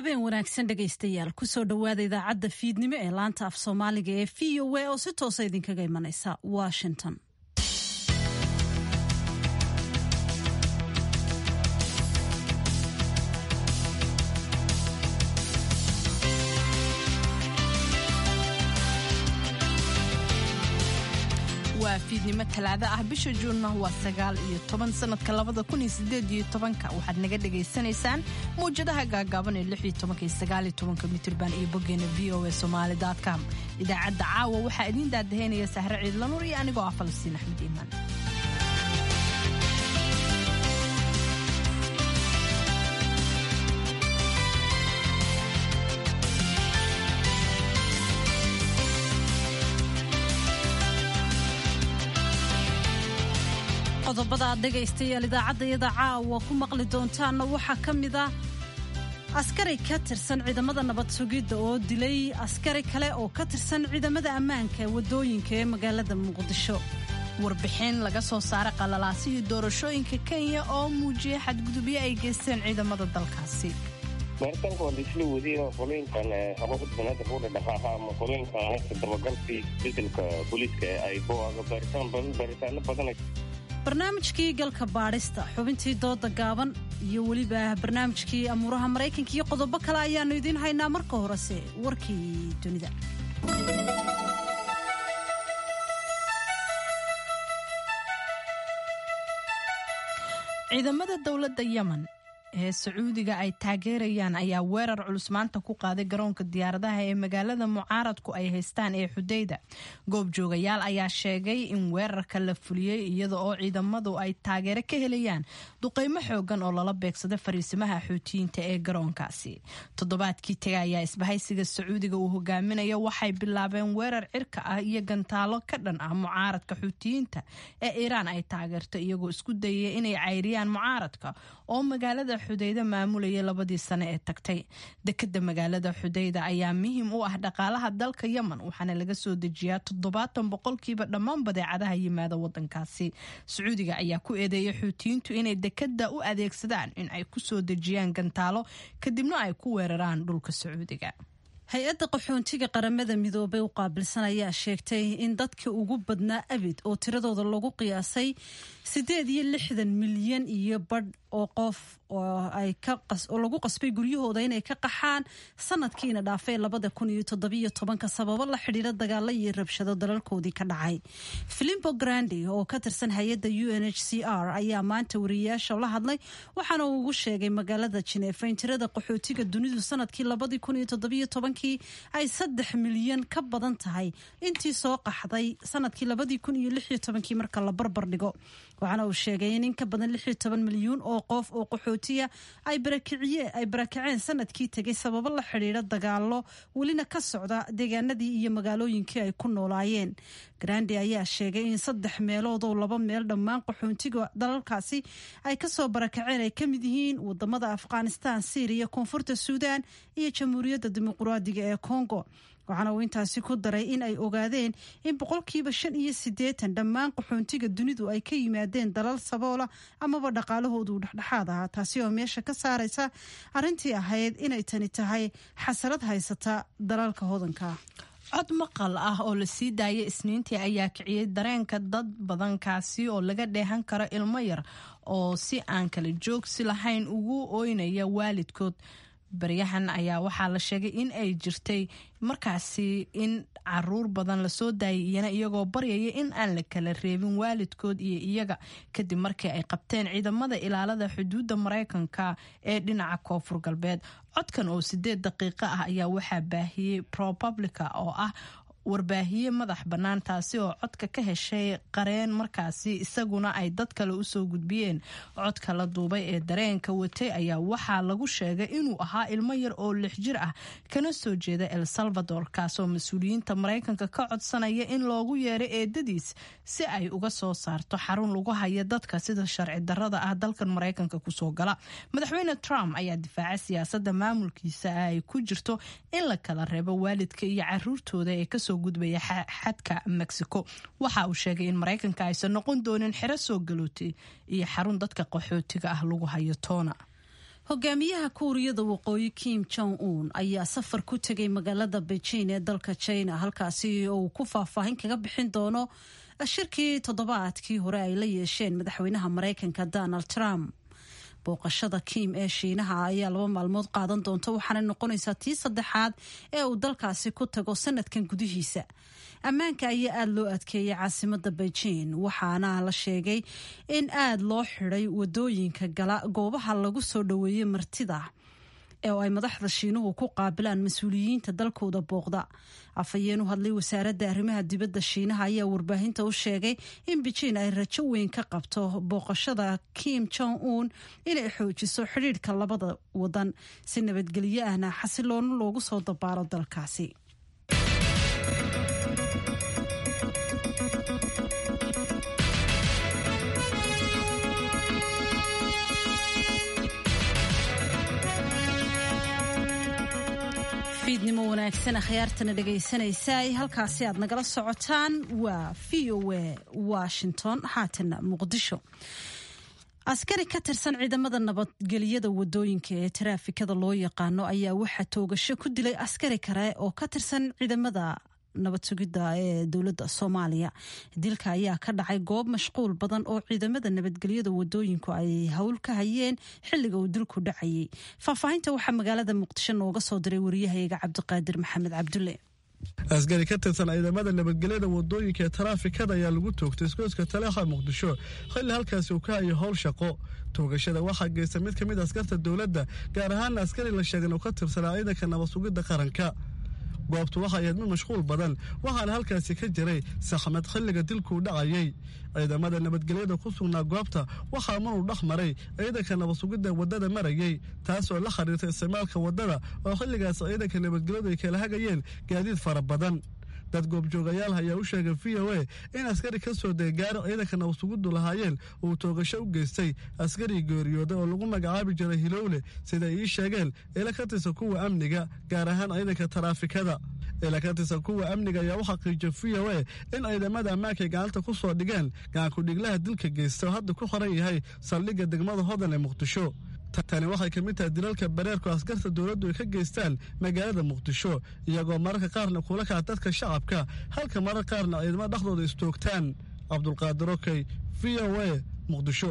habeen wanaagsan dhegaystayaal kusoo dhowaada idaacadda fiidnimo ee laanta af soomaaliga ee v o a oo si toosa idinkaga imanaysa washington waa fiidnimo talaado ah bisha juunna waa sagaal iyo toban sanadka labada kun iyo sideed iyo tobanka waxaad naga dhagaysanaysaan mawjadaha gaagaaban ee lix iyo tobanka iyo sagaal iyo tobanka mitirban iyo boggeena v o a somaali com idaacadda caawa waxaa idiin daadaheynaya sahre ciidlanuur iyo anigoo ah falastiin axmed iimaan qodobada aad dhegaystayaal idaacaddayada caawa ku maqli doontaanna waxaa ka mid ah askari ka tirsan ciidamada nabad sugidda oo dilay askari kale oo ka tirsan ciidamada ammaanka waddooyinka ee magaalada muqdisho warbixin laga soo saaray qalalaasihii doorashooyinka kenya oo muujiyay xadgudubyo ay geysteen ciidamada dalkaasi baaritaanka waa laisla wadiyay oo qolooyinkan hababka banaada buudha dhaqaaqa ama qolooyinkan haysta dabagalkii bedelka booliiska ee ay booaga baaritaan badan baaritaano badan barnaamijkii galka baadhista xubintii dooda gaaban iyo weliba barnaamijkii amuuraha maraykanka iyo qodobo kale ayaannu idiin haynaa marka horese warkii dunida ciidamada dowladda yemen ee sacuudiga ay taageerayaan ayaa weerar culus maanta ku qaaday garoonka diyaaradaha ee magaalada mucaaradku ay haystaan ee xudayda goobjoogayaal ayaa sheegay in weerarka la fuliyey iyada oo ciidamadu ay taageero ka helayaan duqeymo xoogan oo lala beegsada fariisimaha xuutiyiinta ee garoonkaasi toddobaadkii taga ayaa isbahaysiga sacuudiga uu hogaaminayo waxay bilaabeen weerar cirka ah iyo gantaalo ka dhan ah mucaaradka xuutiyiinta ee iiraan ay taageerto iyagoo isku dayaya inay cayriyaan mucaaradka oo magaalada xudayda maamulayay labadii sane ee tagtay dekada magaalada xudayda ayaa muhiim u ah dhaqaalaha dalka yemen waxaana laga soo dejiyaa toddobaatan boqolkiiba dhammaan badeecadaha yimaada wadankaasi sacuudiga ayaa ku eedeeyay xuutiyiintu inay dekada u adeegsadaan in ay ku soo dejiyaan gantaalo kadibna ay ku weeraraan dhulka sacuudiga hay-adda qaxoontiga qaramada midoobay u qaabilsan ayaa sheegtay in dadka ugu badnaa abid oo tiradooda lagu qiyaasay siddeed iyo lixdan milyan iyo badh oo qof oo lagu qasbay guryahooda inay ka qaxaan sanadkiina dhaafay labada kun iyo toddobiyo tobanka sababo la xidhiira dagaalo iyo rabshado dalalkoodii ka dhacay filimbo grandi oo ka tirsan hay-adda u n h c r ayaa maanta wariyayaasha la hadlay waxaana uu ugu sheegay magaalada jineefa in tirada qaxootiga dunidu sanadkii labadii kun iyo toddobiyo tobankii ay saddex milyan ka badan tahay intii soo qaxday sanadkii labadii kun iyo lix iyo tobankii marka la barbar dhigo waxaana uu sheegay in in ka badan lix iyo toban milyuun oo qof oo qaxootiya ay barakaceen sanadkii tegay sababo la xidhiira dagaalo welina ka socda deegaanadii iyo magaalooyinkii ay ku noolaayeen grandi ayaa sheegay in saddex meelood oo laba meel dhammaan qaxoontiga dalalkaasi ay kasoo barakaceen ay ka mid yihiin wadamada afghanistan syriya koonfurta suudan iyo jamhuuriyadda dimuqraadiga ee congo waxaana uu intaasi ku daray in ay ogaadeen in boqolkiiba shan iyo siddeetan dhammaan qaxoontiga dunidu ay ka yimaadeen dalal saboola amaba dhaqaalahoodu dhexdhexaad ahaa taasi oo meesha ka saaraysa arrintii ahayd inay tani tahay xasarad haysata dalalka hodanka cod maqal ah oo la sii daayay isniintii ayaa kiciyey dareenka dad badankaasi oo laga dheehan karo ilmo yar oo si aan kala joogsi lahayn ugu ooynaya waalidkood baryahan ayaa waxaa la sheegay in ay jirtay markaasi in caruur badan lasoo daayay iyana iyagoo baryaya in aan la kala reebin waalidkood iyo iyaga kadib markii ay qabteen ciidamada ilaalada xuduudda maraykanka ee dhinaca koonfur galbeed codkan oo sideed daqiiqo ah ayaa waxaa baahiyey propublica oo ah warbaahiye madax bannaan taasi oo codka ka heshay qareen markaasi isaguna ay dad kale usoo gudbiyeen codka la duubay ee dareenka watay ayaa waxaa lagu sheegay inuu ahaa ilmo yar oo lix jir ah kana soo jeeda el salvador kaasoo mas-uuliyiinta maraykanka ka codsanaya in loogu yeero eedadiis si ay uga soo saarto xarun lagu haya dadka sida sharci darada ah dalkan maraykanka kusoo gala madaxweyne trump ayaa difaaca siyaasada maamulkiisa ay ku jirto in la kala reebo waalidka iyo caruurtooda ee kasoo gudbaya xadka mexico waxa uu sheegay in maraykanka aysan noqon doonin xero soo galootay iyo xarun dadka qaxootiga ah lagu hayo toona hogaamiyaha kuuriyada waqooyi kim jong un ayaa safar ku tegay magaalada beijing ee dalka china halkaasi oo uu ku faahfaahin kaga bixin doono shirkii toddobaadkii hore ay la yeesheen madaxweynaha maraykanka donald trump booqashada kim ee shiinaha ayaa laba maalmood qaadan doonta waxaana noqonaysaa tii saddexaad ee uu dalkaasi ku tago sanadkan gudihiisa ammaanka ayaa aada loo adkeeyay caasimada beijing waxaana la sheegay in aada loo xiday wadooyinka gala goobaha lagu soo dhoweeyey martida oo ay madaxda shiinuhu ku qaabilaan mas-uuliyiinta dalkooda booqda afhayeen u hadlay wasaaradda arrimaha dibadda shiinaha ayaa warbaahinta u sheegay in beijing ay rajo weyn ka qabto booqashada kim jong un inay xoojiso xidhiidhka labada wadan si nabadgelyo ahna xasiloona loogu soo dabaalo dalkaasi fiidnimo wanaagsan akhyaartana dhegaysanaysa halkaasi aad nagala socotaan waa v o a washington haatana muqdisho askari ka tirsan ciidamada nabadgelyada wadooyinka ee taraafikada loo yaqaano ayaa waxaa toogasho ku dilay askari kale oo ka tirsan ciidamada nabad sugidda ee dowladda soomaaliya dilka ayaa ka dhacay goob mashquul badan oo ciidamada nabadgelyada wadooyinku ay howl ka hayeen xilliga uu dilku dhacayay faahfaahinta waxaa magaalada muqdisho nooga soo diray wariyahayaga cabdiqaadir maxamed cabdulle askari ka tirsan ciidamada nabadgelyada wadooyinka ee taraafikada ayaa lagu toogtay iskooska taleexa muqdisho xilli halkaasi uu ka hayo howl shaqo toogashada waxaa geysta mid ka mid askarta dowladda gaar ahaana askari la sheegan oo ka tirsanaa ciidanka nabad sugidda qaranka goobtu waxay ahayd mid mashquul badan waxaana halkaasi ka jiray saxmad xilliga dilkuu dhacayay ciidamada nabadgelyada ku sugnaa goobta waxaa maruu dhex maray ciidanka nabad sugidda waddada marayay taas oo la xiriirta isticmaalka waddada oo xilligaas ciidanka nabadgelyadu ay kala hagayeen gaadiid fara badan dad goobjoogayaal ayaa u sheegay v o a in askari ka soo degay gaari ciidanka nabadsugudu lahaayeen uu toogasho u geystay askari geeriyooda oo lagu magacaabi jiray hilowle sida ii sheegeen ila ka tirsan kuwa amniga gaar ahaan ciidanka taraafikada ila ka tirsan kuwa amniga ayaa u xaqiijiyay v o a in ciidamada ammaankaay gacanta ku soo dhigeen gacankudhiglaha dilka geysta oo hadda ku qoran yahay saldhigga degmada hodan ee muqdisho tani waxay ka mid tahay dilalka bareerku askarta dowladdu ay ka geystaan magaalada muqdisho iyagoo mararka qaarna kula kaca dadka shacabka halka marar qaarna ciidamo dhexdooda istoogtaan cabdulqaadir okey v o a muqdisho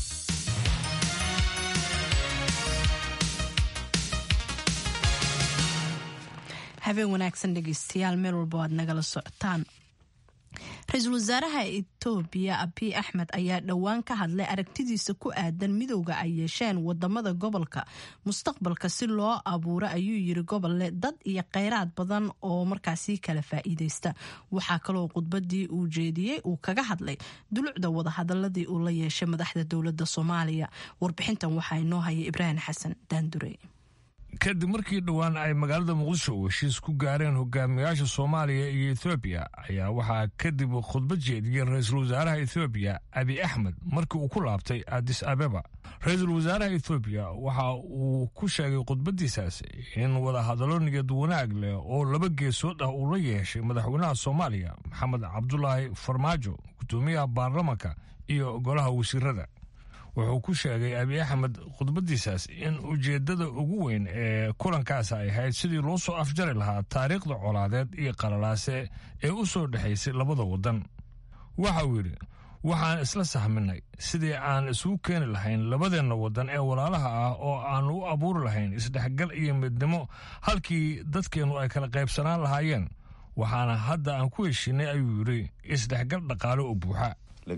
habeen wanaagsan dhegeystayaal meel walba aad nagala socotaan ra-iisul wasaaraha etoobiya abiy axmed ayaa dhowaan ka hadlay aragtidiisa ku aadan midowga ay yeesheen wadamada gobolka mustaqbalka si loo abuuro ayuu yiri gobolle dad iyo kheyraad badan oo markaasi kala faa'iideysta waxaa kaloo khudbadii uu jeediyey uu kaga hadlay dulucda wadahadaladii uu la yeeshay madaxda dowladda soomaaliya warbixintan waxaa inoo haya ibraahim xasan daandure kadib markii dhowaan ay magaalada muqdisho heshiis ku gaareen hogaamiyaasha soomaaliya iyo ethoobiya ayaa waxaa kadib khudbad jeediyey ra-iisul wasaaraha ethoobiya abiy axmed markii uu ku laabtay adis abeba ra-iisul wasaaraha ethoobiya waxa uu ku sheegay khudbadiisaas in wadahadallo niyad wanaag leh oo laba geesood ah uu la yeeshay madaxweynaha soomaaliya maxamed cabdulaahi farmaajo gudoomiyaha baarlamanka iyo golaha wasiirada wuxuu ku sheegay abiy axmed khudbadiisaas in ujeeddada ugu weyn ee kulankaas ay ahayd sidii loo soo afjari lahaa taariikhda colaadeed iyo qalalaase ee u soo dhexaysay labada waddan waxa uu yidhi waxaan isla sahminay sidii aan isugu keeni lahayn labadeenna waddan ee walaalaha ah oo aan u abuuri lahayn isdhexgal iyo midnimo halkii dadkeennu ay kala qaybsanaan lahaayeen waxaana hadda aan ku heshiinay ayuu yidhi isdhexgal dhaqaale oo buuxa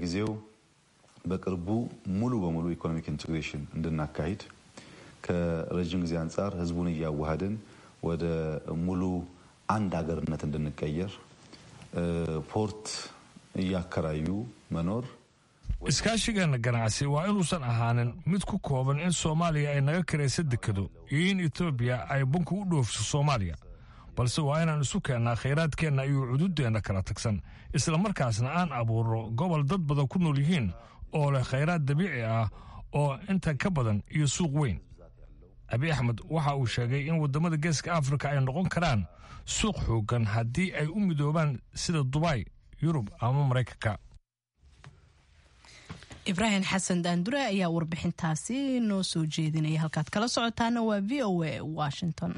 በቅርቡ ሙሉ በሙሉ ኢኮኖሚክ ኢንቴግሬሽን እንድናካሂድ ከረዥም ጊዜ አንጻር ህዝቡን እያዋሃድን ወደ ሙሉ አንድ ሀገርነት እንድንቀየር ፖርት እያከራዩ መኖር iskaashigeena ganacsi waa inuusan ahaanin mid ku kooban in soomaaliya ay naga karaysa dekado iyo in etoobiya ay bunka u dhoofso soomaaliya balse waa inaan isu keennaa khayraadkeenna iyo cududdeenna kala tagsan isla markaasna aan abuurno gobol dad badan ku nool yihiin oo leh khayraad dabiici ah oo intan ka badan iyo suuq weyn abiy axmed waxa uu sheegay in waddamada geeska afrika ay noqon karaan suuq xooggan haddii ay u midoobaan sida dubay yurub ama maraykanka ibraahim xasan daandure ayaa warbixintaasi noo soo jeedinaya halkaad kala socotaana waa v o a washington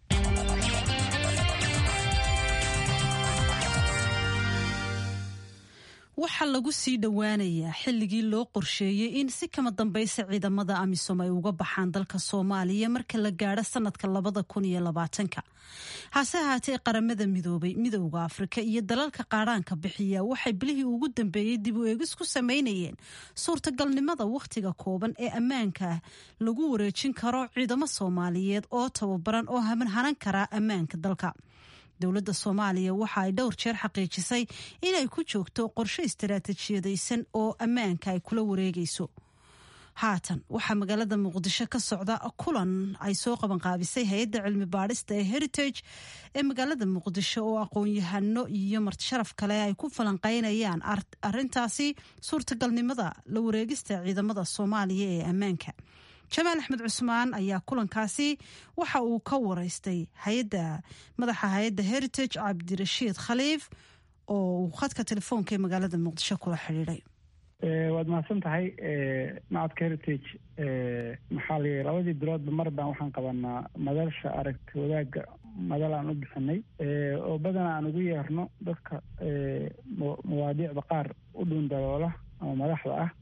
waxaa lagu sii dhowaanayaa xilligii loo qorsheeyey in si kama dambaysa ciidamada amisom ay uga baxaan dalka soomaaliya marka la gaadho sanadka labada kun iyo labaatanka hase ahaatee qaramada midoobay midowda afrika iyo dalalka qaadhaanka bixiya waxay bilihii ugu dambeeyey dib u eegis ku sameynayeen suurtagalnimada wakhtiga kooban ee ammaanka lagu wareejin karo ciidamo soomaaliyeed oo tababaran oo hanan karaa ammaanka dalka dowladda soomaaliya waxa ay dhowr jeer xaqiijisay inay ku joogto qorshe istaraatijiyadaysan oo ammaanka ay kula wareegayso haatan waxaa magaalada muqdisho ka socda kulan ay soo qabanqaabisay hay-adda cilmi baadhista ee heritage ee magaalada muqdisho oo aqoon-yahano iyo martisharaf kale ay ku falanqeynayaan arintaasi suurtagalnimada la wareegista ciidamada soomaaliya ee ammaanka jamaal axmed cusmaan ayaa kulankaasi waxa uu ka wareystay hayadda madaxa hay-adda heritage cabdirashiid khaliif oo uu khadka telefoonka ee magaalada muqdisho kula xidhiidhay waad mahadsan tahay macadka heritage maxaa la labadii biloodba mar baan waxaan qabanaa madalsha aragti wadaagga madal aan u bixinay oo badanaa aan ugu yeerno dadka mawaadiicda qaar u dhuundaloola ama madaxda ah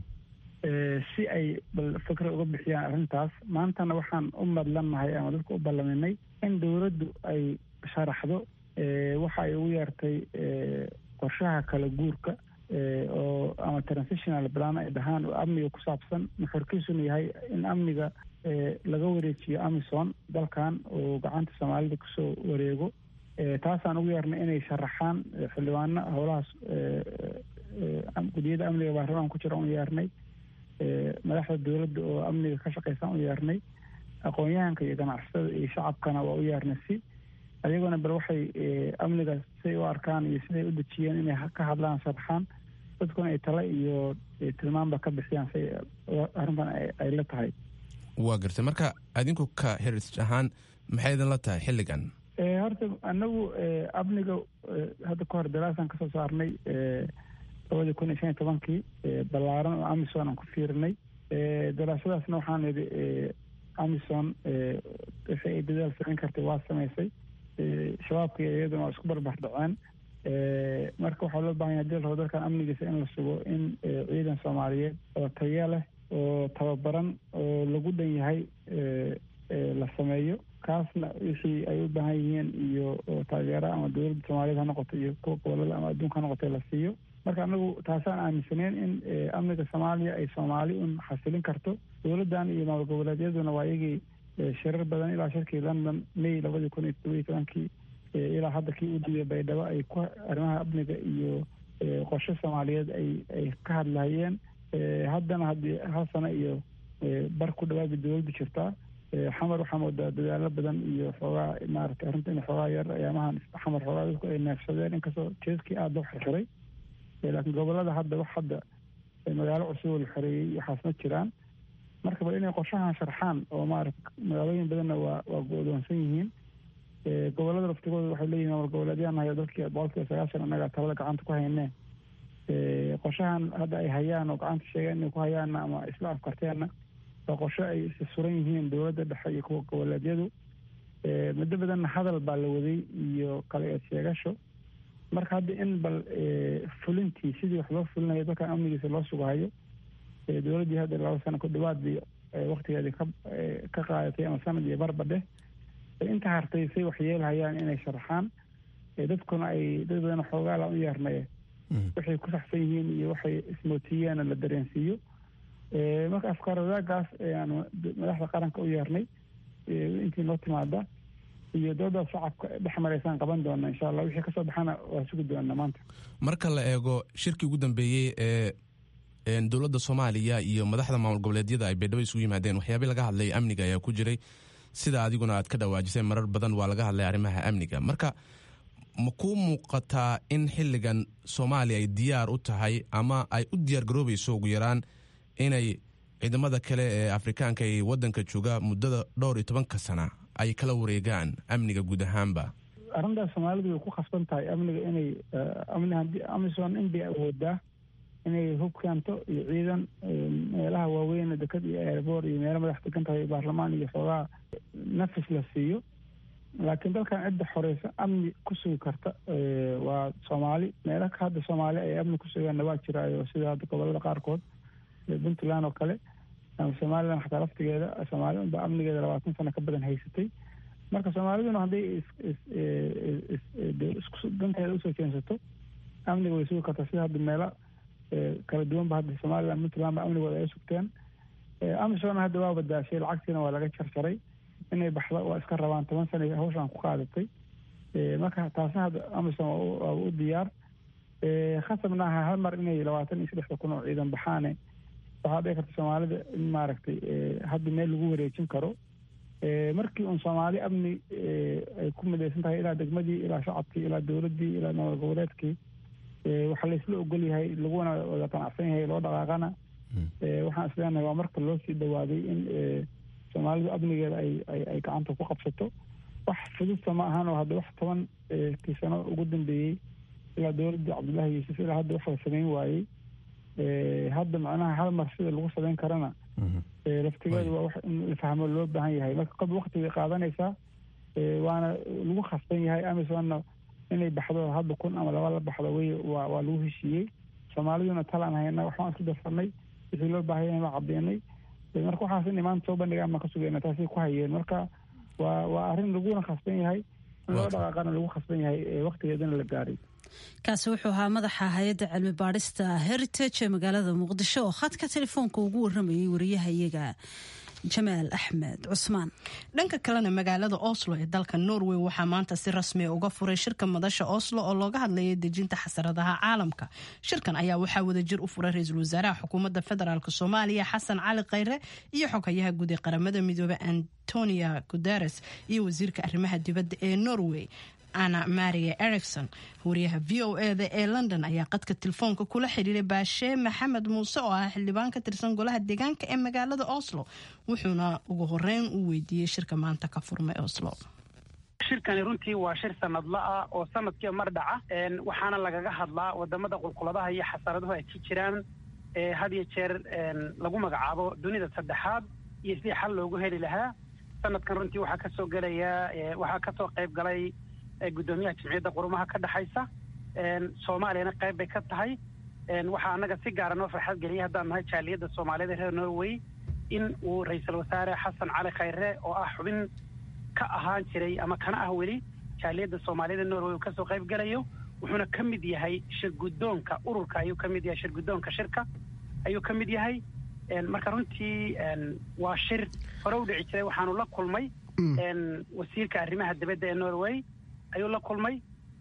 si ay bal fikra uga bixiyaan arrintaas maantana waxaan u madlannahay ama dadka u ballaminay in dowladdu ay sharaxdo waxa ay ugu yeertay qorshaha kala guurka oo ama transitional plan ay dhahaan oo amniga ku saabsan nuxurkiisuna yahay in amniga laga wareejiyo amison dalkan oo gacanta soomaalida kusoo wareego taasaan ugu yeernay inay sharaxaan xildhibaano howlahaas gudiyada amniga baarlamaan ku jira u yeernay madaxda dowladda oo amniga ka shaqeysan u yeernay aqoon-yahanka iyo ganacsatada iyo shacabkana waa u yeernay si ayagona bal waxay amniga siay u arkaan iyo siday u dejiyeen inay ka hadlaan sharaxaan dadkuna ay tale iyo tilmaanba ka bixiyaan si arrintan ay la tahay waa gartay marka adinku ka heritage ahaan maxay idin la tahay xilligan horta anagu amniga hadda ka hor daraasaan kasoo saarnay labadii kun iyo shan iyo tobankii ballaaran oo amison aan ku fiirinay daraasadaasna waxaan idhi amison wixii ay dadaal samayn kartay waa samaysay shabaabka iyo iyaduna waa isku barbar dhaceen marka waxaa loo bahan yahay hadii la rabo dalkan amnigiisa in la sugo in ciidan soomaaliyeed oo taya leh oo tababaran oo lagu dhan yahay la sameeyo kaasna wixii ay u baahan yihiin iyo taageera ama dowladda soomaaliyeed ha noqoto iyo kuwa gobolada ama adduunka ha noqoto la siiyo marka anagu taasaan aaminsaneen in amniga soomaaliya ay soomaali un xasilin karto dowladdan iyo maamul goboleedyaduna waa iyagii shirar badan ilaa shirkii london may labadii kun iyo todoba iyo tobankii ilaa hadda kii u dambeeyey baydhabo ay ku arrimaha amniga iyo qorshe soomaaliyeed ay ay ka hadlahayeen haddana haddii hal sano iyo bar ku dhawaabay dowladdu jirtaa xamar waxaa moodaa dadaalo badan iyo xoogaa maaragtay arrinta in xoogaa yar ayaamahan xamar xoogaa dadku ay neefsadeen inkastoo jeeskii aada loo xirxiray laakiin gobolada hadda wax hadda magaalo cusub oo la xoreeyey waxaas ma jiraan marka bal inay qorshahan sharxaan oo maarata magaalooyin badanna waa waa go-doonsan yihiin gobolada laftigooda waxay leeyihin maamul goboleedyaa nahay oo dalkii boqolkiiba sagaashan annaga talada gacanta ku haynee qorshahan hadda ay hayaan oo gacanta sheegeen inay ku hayaanna ama isla afkarteenna waa qorshe ay suran yihiin dowladda dhexe iyo kuwa goboleedyadu muddo badanna hadal baa la waday iyo kala eed sheegasho marka hadda in bal fulintii sidii wax loo fulinayo dalkan amnigiisa loo sugahayo dowladdii hadda laba sano ku dhawaadbii waktigeedii ka ka qaadatay ama sanad iyo barbadheh inta hartay say wax yeelhayaan inay sharaxaan dadkuna ay dad badan xoogaala u yeernay waxay ku saxsan yihiin iyo waxay ismootiyeenna la dareensiiyo marka afkaar wadaagaas ayaanu madaxda qaranka u yeernay intii noo timaada iyo doodaas shacabka dhex maraysaan qaban doona insha allah wixii kasoo baxana waa sugi doona maanta marka la eego shirkii ugu dambeeyey ee dowladda soomaaliya iyo madaxda maamul goboleedyada ay baydhabo isugu yimaadeen waxyaabay laga hadlay amniga ayaa ku jiray sida adiguna aad ka dhawaajisay marar badan waa laga hadlay arrimaha amniga marka ma kuu muuqataa in xilligan soomaaliya ay diyaar u tahay ama ay u diyaar garoobayso ugu yaraan inay ciidamada kale ee afrikaanka ee waddanka jooga muddada dhowr iyo tobanka sana ay kala wareegaan amniga guud ahaanba arrintaas soomaalidu way ku khasban tahay amniga inay amni haddii amison in bay awoodaa inay hub keento iyo ciidan meelaha waaweyn dekad iyo airboor iyo meelo madax degan tahay baarlamaan iyo xoogaa nafis la siiyo laakiin dalkan cidda xoreysa amni ku sugi karta waa soomaali meelo hadda soomaali ay amni ku sugaanna waa jiraayo sida hadda gobolada qaarkood puntland oo kale ama somalilan xataa laftigeeda soomaali unba amnigeeda labaatan sano ka badan haysatay marka soomaaliduna hadday danteeda usoo jeensato amniga way sugi kartaa sida hadda meelo kala duwanba hadda somalilan puntland ba amnigooda ay sugteen amisona hadda waa badaashay lacagtiina waa laga jarjaray inay baxdo waa iska rabaan toban sana hawshaan ku qaadatay marka taasi hadda amison waa u diyaar khasabna aha hal mar inay labaatan iyo saddexda kun oo ciidan baxaane waxaa dhici karta soomaalida in maaragtay hadda meel lagu wareejin karo markii uun soomaali amni ay ku midaysan tahay ilaa degmadii ilaa shacabkii ilaa dowladdii ilaa nabad goboleedkii waxaa laysla ogol yahay laguna wada qanacsan yahay loo dhaqaaqana waxaan isleenahay waa marka loo sii dhawaaday in soomaalidu amnigeeda ay ay gacanta ku qabsato wax fududta ma ahan oo hadda wax toban kii sano ugu dambeeyey ilaa dowladdii cabdullaahi yuusuf ilaa hadda wax la samayn waayey hadda macnaha hal mar sida lagu samayn karana laftigeedu waa wax in la fahmo loo baahan yahay marka qob waktigay qaadanaysaa waana lagu khasban yahay amisonna inay baxdo hadda kun ama laba la baxdo way waa waa lagu heshiiyey soomaaliduna talaan hayna waxbaan isku darsanay wixii loo baahan yahay waa caddeynay marka waxaas inay maanta soo bandhigaan baan ka sugayna taasay ku hayeen marka waa waa arrin laguna khasban yahay in loo dhaqaaqana lagu khasban yahay waktigeedana la gaaray kaasi wuxuu ahaa madaxa hay-adda cilmi baadhista heritage ee magaalada muqdisho oo khadka telefoonka ugu waramayay wariyaha iyaga jamaal axmed cusmaan dhanka kalena magaalada oslo ee dalka norway waxaa maanta si rasmiya uga furay shirka madasha oslo oo looga hadlayay dejinta xasaradaha caalamka shirkan ayaa waxaa wadajir u furay ra-iisul wasaaraha xukuumadda federaalk soomaaliya xasan cali khayre iyo xogayaha guud ee qaramada midoobey antonia guteres iyo wasiirka arrimaha dibadda ee norway ana maria ericson wariyaha v o eda ee london ayaa qadka telefoonka kula xidhiiray baashee maxamed muuse oo ah xildhibaan ka tirsan golaha deegaanka ee magaalada oslo wuxuuna ugu horeyn u weydiiyey shirka maanta ka furmay oslo shirkani runtii waa shir sanadla ah oo sanadkiiba mar dhaca waxaana lagaga hadlaa wadamada qulquladaha iyo xasaraduhu ay ka jiraan had iyo jeer lagu magacaabo dunida saddexaad iyo sidii xal loogu heli lahaa sanadkan runtii waxaa kasoo gelaya waxaa kasoo qayb galay guddoomiyaha jamciyadda qurumaha ka dhexaysa soomaaliyana qayb bay ka tahay waxaa annaga si gaara noo farxad geliyay haddaan nahay jaaliyadda soomaaliyada reer norway in uu ra-iisul wasaare xasan cali khayre oo ah xubin ka ahaan jiray ama kana ah weli jaaliyadda soomaaliyada norway uu kasoo qayb gelayo wuxuuna ka mid yahay shir guddoonka ururka ayuu ka mid yahay shir guddoonka shirka ayuu ka mid yahay marka runtii waa shir hore u dhici jiray waxaanu la kulmay wasiirka arrimaha dibadda ee norway ayuu la kulmay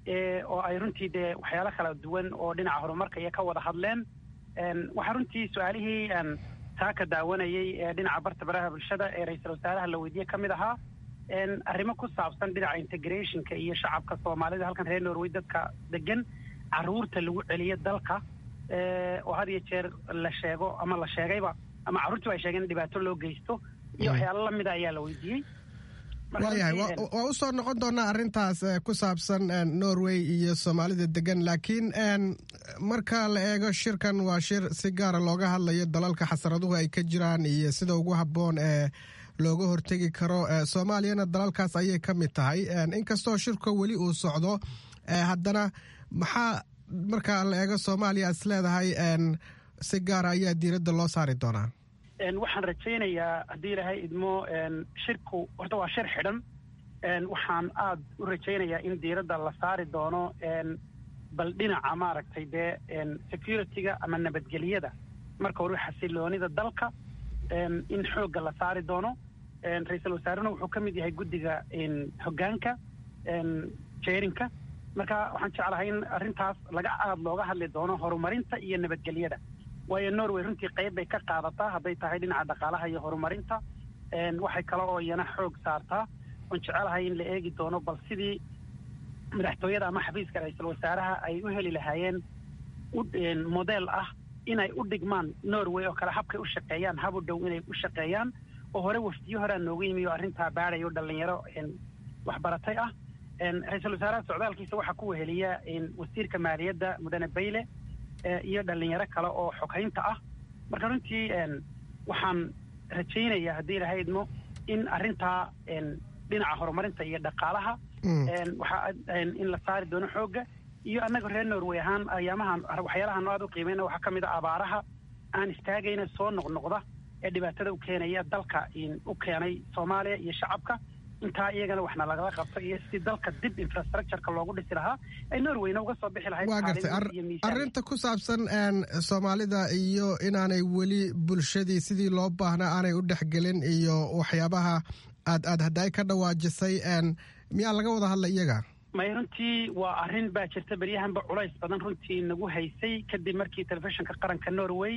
oo ay runtii dee waxyaalo kala duwan oo dhinaca horumarka iyo ka wada hadleen waxaa runtii su-aalihii taa ka daawanayay ee dhinaca barta baraha bulshada ee ra-iisul wasaaraha la weydiye ka mid ahaa arrimo ku saabsan dhinaca integrationka iyo shacabka soomaalida halkan reer norway dadka degan caruurta lagu celiyo dalka oo had iyo jeer la sheego ama la sheegayba ama carruurtii ay sheegeen in dhibaato loo geysto iyo waxyaalo lamida ayaa la weydiiyey waayahay waa u soo noqon doonaa arrintaas ku saabsan norway iyo soomaalida degan laakiin marka la eego shirkan waa shir si gaara looga hadlayo dalalka xasaraduhu ay ka jiraan iyo sida ugu habboon ee looga hortegi karo soomaaliyana dalalkaas ayay ka mid tahay inkastoo shirka weli uu socdo haddana maxaa marka la eego soomaaliya is leedahay si gaara ayaa diiradda loo saari doonaa waxaan rajaynayaa haddii ilaahay idmo shirku horta waa shir xidhan waxaan aada u rajaynayaa in diiradda la saari doono bal dhinaca maaragtay dee security-ga ama nabadgelyada marka hore xasiloonida dalka in xoogga la saari doono ra-iisul wasaarena wuxuu ka mid yahay guddiga hoggaanka jeerinka marka waxaan jeclahay in arrintaas laga aada looga hadli doono horumarinta iyo nabadgelyada waayo norway runtii qayb bay ka qaadataa hadday tahay dhinaca dhaqaalaha iyo horumarinta waxay kale oo iyana xoog saartaa oon jecelahay in la eegi doono bal sidii madaxtooyada ama xafiiska ra-iisul wasaaraha ay u heli lahaayeen modeel ah inay u dhigmaan norway oo kale habkay u shaqeeyaan hab u dhow inay u shaqeeyaan oo hore wafdiyo horea noogu yimi oo arrintaa baadayo dhalinyaro waxbaratay ah ra-iisul wasaaraha socdaalkiisa waxaa ku weheliya wasiirka maaliyadda mudane bayle iyo dhalinyaro kale oo xoghaynta ah marka runtii waxaan rajaynayaa haddii ilahay idmo in arrintaa dhinaca horumarinta iyo dhaqaalaha waxaa in la saari doono xoogga iyo annaga reer norway ahaan ayaamahan waxyaalahan aad u qiimeyna waxaa ka mid a abaaraha aan istaagayna soo noqnoqda ee dhibaatada u keenaya dalka u keenay soomaaliya iyo shacabka intaa iyagana waxna lagala qabto iyo si dalka dib infrastructureka loogu dhisi lahaa ay norwayna uga soo bixi lahayd waa gartay arrinta ku saabsan soomaalida iyo inaanay weli bulshadii sidii loo baahnaa aanay u dhexgelin iyo waxyaabaha aad aad haddaay ka dhawaajisay miyaa laga wada hadla iyaga may runtii waa arrin baa jirta beryahanba culays badan runtii nagu haysay kadib markii telefishinka qaranka norway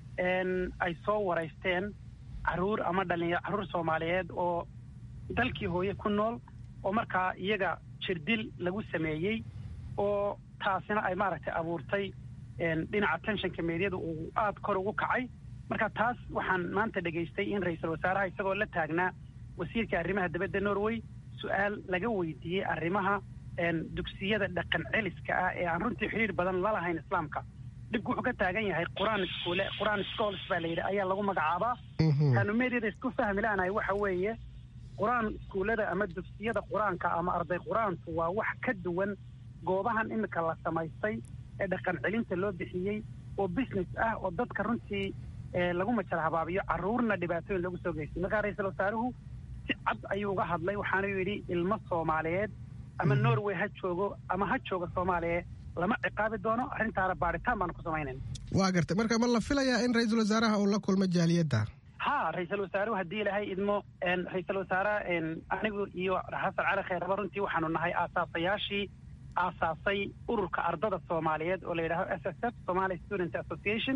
ay soo waraysteen caruur ama dhalinyaro carruur soomaaliyeed oo dalkii hooye ku nool oo markaa iyaga jirdil lagu sameeyey oo taasina ay maaragtay abuurtay dhinaca tenshanka meedyada uu aada kor ugu kacay marka taas waxaan maanta dhegaystay in ra-iisul wasaaraha isagoo la taagnaa wasiirka arrimaha dibadda norway su-aal laga weydiiyey arrimaha dugsiyada dhaqan celiska ah ee aan runtii xidhiir badan la lahayn islaamka dhibku wuxuu ka taagan yahay qur-aan iskuule qur-aan schools baa la yidhi ayaa lagu magacaabaa kaanu meedyada isku fahmi laanahay waxa weeye qur-aan iskuullada ama dugsiyada qur-aanka ama arday qur-aanku waa wax ka duwan goobahan imika la samaystay ee dhaqan celinta loo bixiyey oo business ah oo dadka runtii lagu majar habaabiyo carruurna dhibaatooyin lagu soo geystay markaa ra-iisul wasaaruhu si cad ayuu uga hadlay waxaanuu yidhi ilmo soomaaliyeed ama norway ha joogo ama ha jooga soomaaliya lama ciqaabi doono arrintaana baaritaan baanu ku samaynayna waa gartay marka ma la filayaa in ra-iisul wasaaraha uu la kulmo jaaliyadda ha ra-iisul wasaaruhu haddii ilahay idmo ra-iisul wasaaraha anigu iyo xasan cali khayraba runtii waxaanu nahay aasaasayaashii aasaasay ururka ardada soomaaliyeed oo la yidhaaho s s f somali student association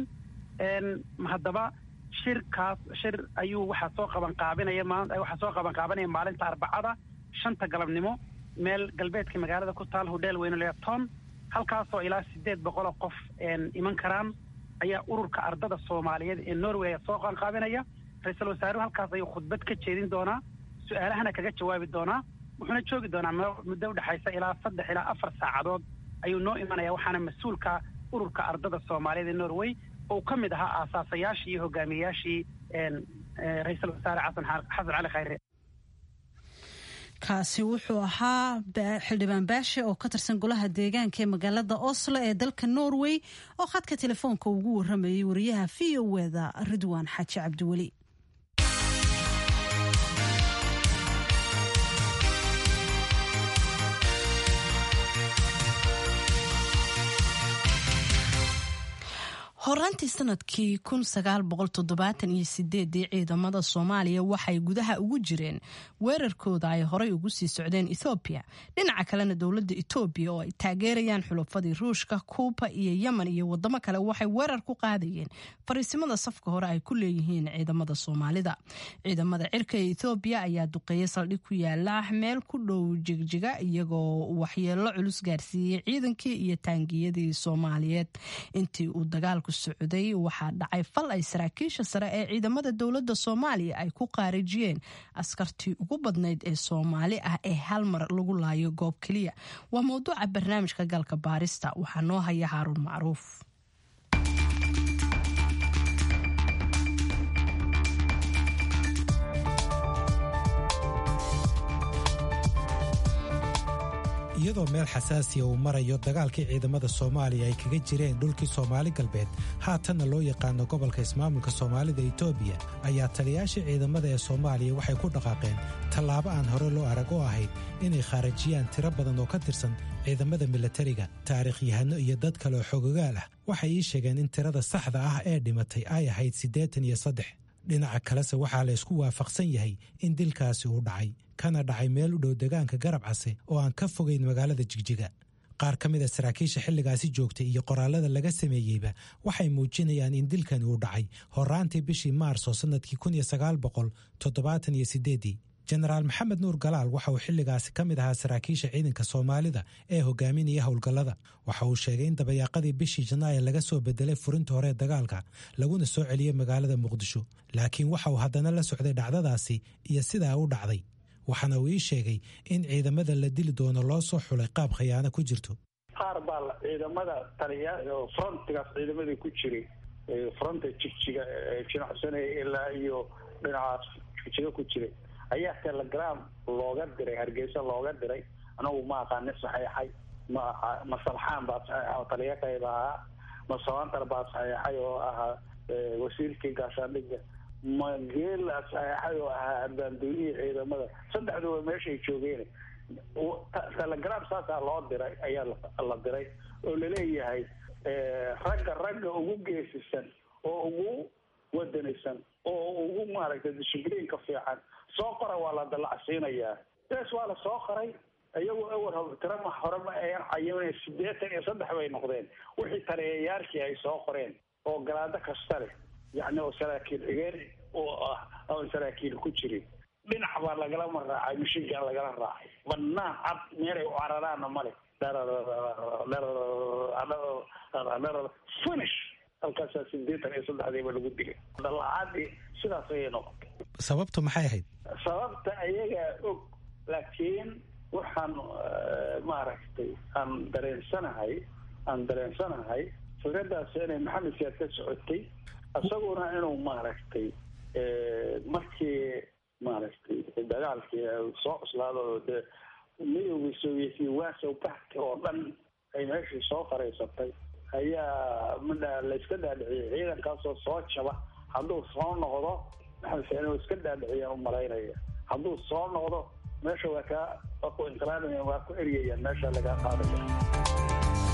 haddaba shirkaas shir ayuu waxaa soo qaban qaabinaya waxaa soo qaban qaabanaya maalinta arbacada shanta galabnimo meel galbeedka magaalada ku taal hodheel weyne leton halkaasoo ilaa sideed boqoloo qof iman karaan ayaa ururka ardada soomaaliyeed ee norway soo qaanqaabinaya ra-iisul wasaaruhu halkaas ayuu khudbad ka jeedin doonaa su-aalahana kaga jawaabi doonaa wuxuuna joogi doonaa muddo udhexaysa ilaa saddex ilaa afar saacadood ayuu noo imanaya waxaana mas-uulka ururka ardada soomaaliyeed ee norway oo ka mid ahaa aasaasayaashii iyo hogaamiyayaashii ra-iisul wasaare xasan xasan cali khayre kaasi wuxuu ahaa xildhibaan baashe oo ka tirsan golaha deegaanka ee magaalada oslo ee dalka norway oo khadka telefoonka ugu waramayay wariyaha v o eda ridwaan xaaji cabdiweli horaantii sanadkii iyo sideedii ciidamada soomaaliya waxay gudaha ugu jireen weerarkooda ay horay ugu sii socdeen ethoobiya dhinaca kalena dowladda etoobiya oo ay taageerayaan xulufadii ruushka kuuba iyo yemen iyo wadamo kale waxay weerar ku qaadayeen fariisimada safka hore ay ku leeyihiin ciidamada soomaalida ciidamada cirka ee ethoobiya ayaa duqeeya saldhig ku yaala meel ku dhow jigjiga iyagoo waxyeelo culus gaarsiiyey ciidankii iyo taangiyadii soomaaliyeed intii uu dagaalku socday waxaa dhacay fal ay saraakiisha sare ee ciidamada dowladda soomaaliya ay ku qaarijiyeen askartii ugu badnayd ee soomaali ah ee hal mar lagu laayo goob keliya waa mowduuca barnaamijka galka baarista waxaa noo haya haaruun macruuf iyadoo meel xasaasiya uu marayo dagaalkii ciidamada soomaaliya ay kaga jireen dhulkii soomaali galbeed haatanna loo yaqaano gobolka ismaamulka soomaalida etoobiya ayaa taliyaashii ciidamada ee soomaaliya waxay ku dhaqaaqeen tallaabo aan hore loo arag oo ahayd inay khaarajiyaan tiro badan oo ka tirsan ciidamada milatariga taariikhyahano iyo dad kale oo xogogaal ah waxay ii sheegeen in tirada saxda ah ee dhimatay ay ahayd siddeetan iyo saddex dhinaca kalese waxaa la ysku waafaqsan yahay in dilkaasi uu dhacay kana dhacay meel u dhow degaanka garab case oo aan ka fogayn magaalada jigjiga qaar ka mid a saraakiisha xilligaasi joogtay iyo qoraallada laga sameeyeyba waxay muujinayaan in dilkani uu dhacay horaantii bishii maarso sannadkii kun iyo sagaal boqol toddobaatan iyo sideeddii jenaraal maxamed nuur galaal waxa uu xilligaasi ka mid ahaa saraakiisha ciidanka soomaalida ee hogaaminaya howlgallada waxa uu sheegay in dabayaaqadii bishii janaayo laga soo bedelay furinta hore ee dagaalka laguna soo celiyey magaalada muqdisho laakiin waxa uu haddana la socday dhacdadaasi iyo sidaa u dhacday waxaana uu ii sheegay in ciidamada la dili doono loo soo xulay qaab khiyaano ku jirto qaar baa ciidamada taliya frontigaas ciidamadii ku jiray fronta jigjiga jinacsanaya ilaa iyo dhinacaas jigjiga ku jiray ayaa telegram looga diray hargeysa looga diray anagu ma aqaani saxeexay ma ma salxaan baa saxeexa oo taliya qayb ahaa ma sabantar baa saxeexay oo ahaa wasiirkii gaashaandhiga ma geela saxeexay oo ahaa abaandoonihii ciidamada saddexduba meeshay joogeen telegram saasaa loo diray ayaa la diray oo laleeyahay ragga ragga ugu geesisan oo ugu wadanaysan oo ugu maaragtay dishibliinka fiican soo qora waa la dalacsiinayaa bes waa la soo qoray iyagu awal tirama hore ma ayan cayimin sideetan iyo saddex bay noqdeen wixii taliyayaashii ay soo qoreen oo galaado kasta leh yacni oo saraakiil xigeen oo ah oon saraakiil ku jirin dhinac baa lagalama raacay mishigaa lagala raacay banaan cad meelay u cararaana male finish halkaasaa sideetan iyo saddexdiiba lagu dilay dalacaadii sidaas ayay noqotay sababtu maxay ahayd sababta ayagaa og laakiin waxaan maaragtay aan dareensanahay aan dareensanahay fikradaas inay maxamed siyaad ka socotay isaguna inuu maaragtay markii maaragtay dagaalkii soo cuslaado dee midowgii sovietiya waasow baxka oo dhan ay meeshii soo faraysatay ayaa midha la iska dhaadhiciyay ciidankaasoo soo jaba hadduu soo noqdo maxamed siyaad inuu iska dhaadhiciyaan u malaynaya hadduu soo noqdo meesha waa kaa waa ku inqilaabaya waa ku eryayaan meesha lagaa qaadaya